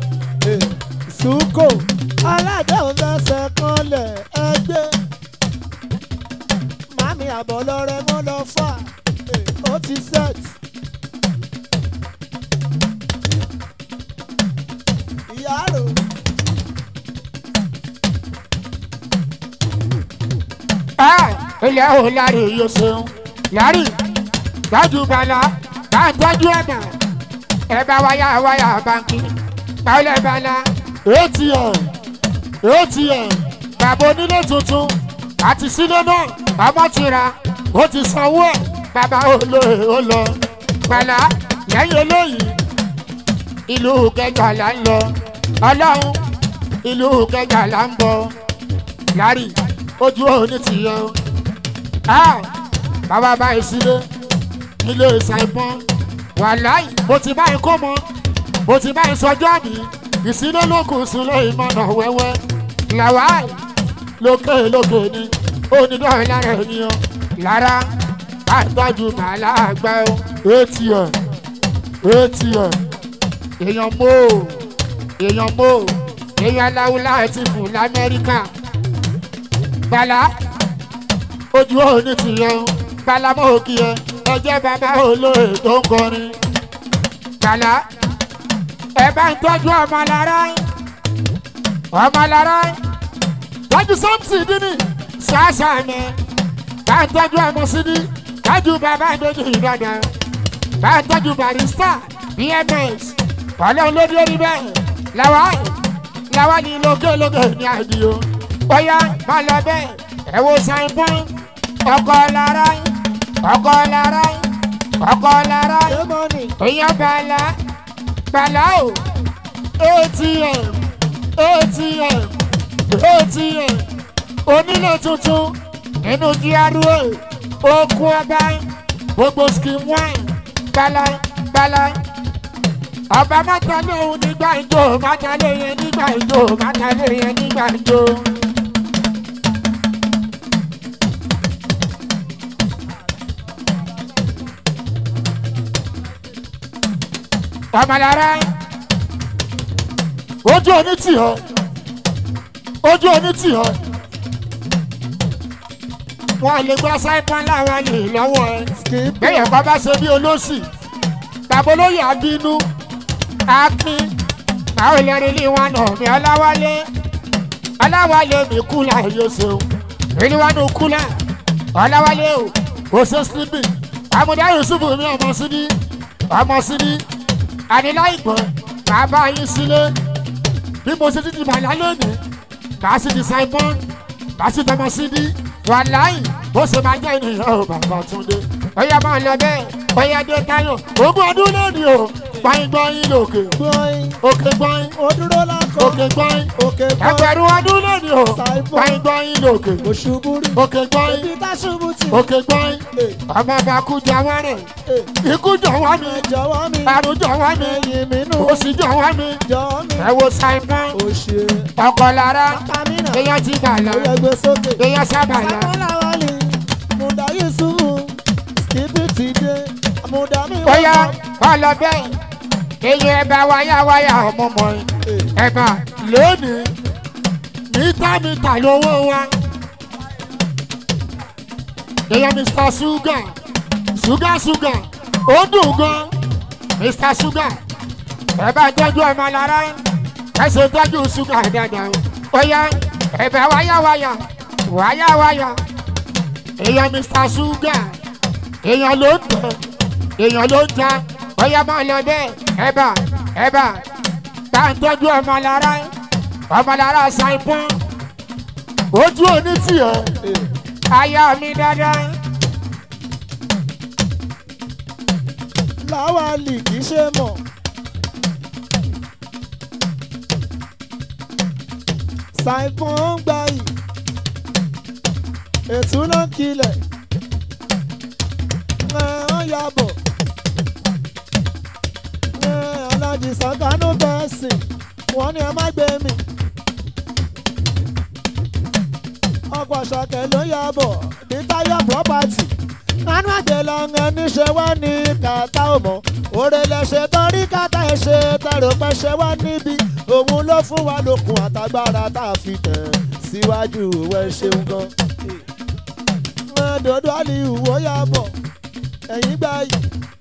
Sùkò aládùn fẹsẹ̀ kanlẹ̀ ẹgbẹ́. Màmí àbọ̀ lọ́rẹ́ wọn lọ fà ó ti set. Ìyá rò ẹ ilẹ̀ ò lárí yóò ṣeun lárí tọ́jú bala bá ń tọ́jú ẹ̀bà ẹ bá wáyà wáyà báńkì báwọlẹ̀ bala atm atm bàbá onílé tuntun àti sílé náà ọmọ ti ra ó ti sanwó ẹ̀ bàbá olóye ó lọ bala lẹ́yìn eléyìí ìlú kẹjà là ń lọ ọlọ́run ìlú kẹjà là ń bọ̀ lárí ojú òní ti yẹ o. Ah, bàbá báyìí sílé ilé ìsàìpọ́n wàláì mo ti báyìí kó mọ mo ti báyìí sọjọ́ mi ìsílé ló kù sílé ìmọ̀nà wẹ́wẹ́ làwáì lókè lókè ni onídọ̀ọ́ lára ènìyàn lára bá tọ́jú màálà àgbà o atm atm èèyàn mò èèyàn mò èèyàn aláwùlá ti fún lamẹ́ríkà bala ojú òní ti yẹ o bala mọ òkì yẹ ẹjẹ bàbá olóye tó ń kọrin bala ẹ bá ń tọ́jú ọmọ lára ọmọ lára tọ́jú sọ́ọ̀tì dínì ṣáṣá mi bá ń tọ́jú ọmọ sídí tọ́jú bàbá ìdójú ìdọ́dọ̀ bá ń tọ́jú barista bms ọlọ́run ló dé orí bẹ́ẹ̀ làwọn làwọn ní lókè lókè ní àdìo bóyá má lọ bẹ́ẹ̀ ẹ wo ṣàìpọ́n ọkọ̀ lára ọkọ̀ lára ọkọ̀ lára Démọ́nì èèyàn bàlá bàlá o atm atm atm onílé tuntun nínú gra okun ọba gbogbo skim wine bàlá bàlá ọba mọ́tàlẹ́ òun nígbà ìjọ mọ́tàlẹ́ yẹn nígbà ìjọ mọ́tàlẹ́ yẹn nígbà ìjọ. ọmọlára ojú oní tì ọ ojú oní tì ọ wọn lè gba sáìpọn láwọn lè lọ́wọ́ ẹ skip bẹ́ẹ̀ kọ́ bá ṣe bí olóṣì bàbá olóyè àbínú akin báwo lè rí ilé wọn náà mi ọláwálé ọláwálé mi kúlà yóò ṣeun ilé wọn náà kúlà ọláwálé o kò ṣe sleeping àmúdá yusuf mi ọmọ sídí ọmọ sídí àníláìpẹ́ màá bá yín sílé bí mo ṣe ti di màlá lónìí màá sì di simon màá sì tọmọ sídí wàláì bó ṣe máa jẹ́ ènìyàn ò bàbá túndé ọyá máa lọ bẹ́ẹ̀ ọyá dé táyọ̀ ogún ọdún lónìí o gbọ́yìn gbọ́yìn lòkè gbọ́yìn òkè gbọ́yìn ó dúró lákọ̀ òkè gbọ́yìn òkè gbọ́yìn ẹgbẹ̀rún ọdún lónìí o gbọ́yìn gbọ́yìn lòkè òṣùbù rí òkè gbọ́yìn ibi tá ṣubú tì òkè gbọ́yìn ọmọ bá kú jọ wọ́n rẹ̀ ikú jọ wọ́n mi ẹ jọ̀wọ́ mi àrùn jọ wọ́n mi ẹ̀yìn mi nù òsì jọ wọ́n mi jọ̀wọ́ mi ẹ wo simon òṣè ọkọ̀ lára kámínà èèyàn ti bà lọ ó yẹ gbé sókè. èèyàn sábà lọ. Sámúláwálì, Mùdá Yusufu, Skipi ti dé, Mùdá mi wá bóyá bọ̀. ọlọ bẹ́ẹ̀ èèyàn ẹ̀bà wáyáwáyá ọmọ mọ̀ ẹ́ ẹ̀bà lónìí mítà mítà lówó wa èèyàn mr sugar sugar sugar ó dùn gan mr sugar ẹ̀bà tọ́jú ọmọ lára ẹ̀sìn tọ́jú sugar dáadáa bóyá ẹ̀bà wáyáwáyá wáyáwáyá èèyàn mr sugar èèyàn ló ń tẹ̀ èèyàn ló ń ta bóyá máa lọ bẹ́ẹ̀ ẹ̀bà ẹ̀bà tá à ń tọ́jú ọmọ lára ọmọ lára ṣàìpọ́n ojú òní tiẹ̀ aya mi dáadáa Láwálì kì í ṣe mọ̀. Ṣàìpọ̀n ń gbà yìí. Ètú ló ń kilẹ̀. Ẹ ń yabọ̀. Ẹ alájì sàkánú bẹ́ẹ̀ sìn. Wọ́n ní ẹ má gbé mi. ọ̀pọ̀ ṣọ̀kẹ́ ló yà bọ̀ ní táyọ̀ property. nánú àjẹlọ ẹni ṣe wá ní kàtà òmò òrè lẹ́sẹ̀ torí kàtà ẹ̀ṣẹ̀ tẹ̀rọ pẹ́ ṣe wá níbi òun ló fún wa lókun àtagbára tá a fi tẹ̀ síwájú òwe ṣeun gan. dodo aliyu ó yà bọ̀ ẹ̀yìn gbà yìí.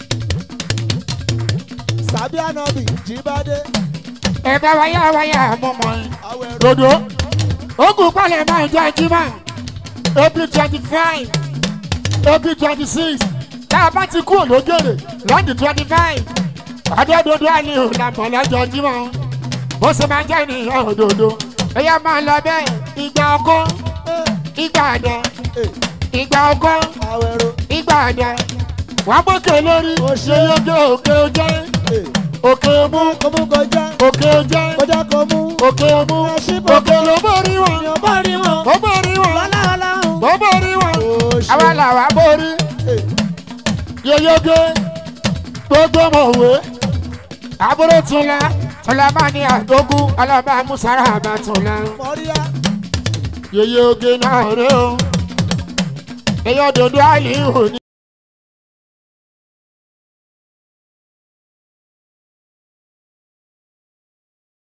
sàbí ànábì jíbádé ẹ bá wáyà wáyà mọ́mọ́ yín. àwẹ̀rọ. dodo ogun palẹ̀ máa jẹ́ jimá april twenty five april twenty six tá a bá ti kú ológèrè lọ́dún twenty five adódodo aliyu làmọ̀ lọ́jọ́ jimá bó ṣe máa jẹ́ ènìyàn òdodo ẹ̀yà máa lọ bẹ́ẹ̀ ìgbà ọkọ ìgbà àdẹ ìgbà ọkọ àwẹ̀rọ. ìgbà àdẹ wàá gbókè lórí Ó ṣe. ṣe yege òkè ojẹ́ òkè mú kó mú kọjá òkè ojẹ́ kọjá kó mú. òkè mú Ẹ ṣí bọ̀. òkè ló borí wọn èèyàn bá rí wọn. ó borí wọn lọ́lá ọlọ́run. ó borí wọn Ó ṣe. àwa làwa borí yeyege gbogbo mọ̀wé àbúrò túnlá túnlá máa ní àdógún ọlọ́ba musara àbá túnlá mọ́ríyá. yeyege náà rẹ o èyí òdòdó àlè òní.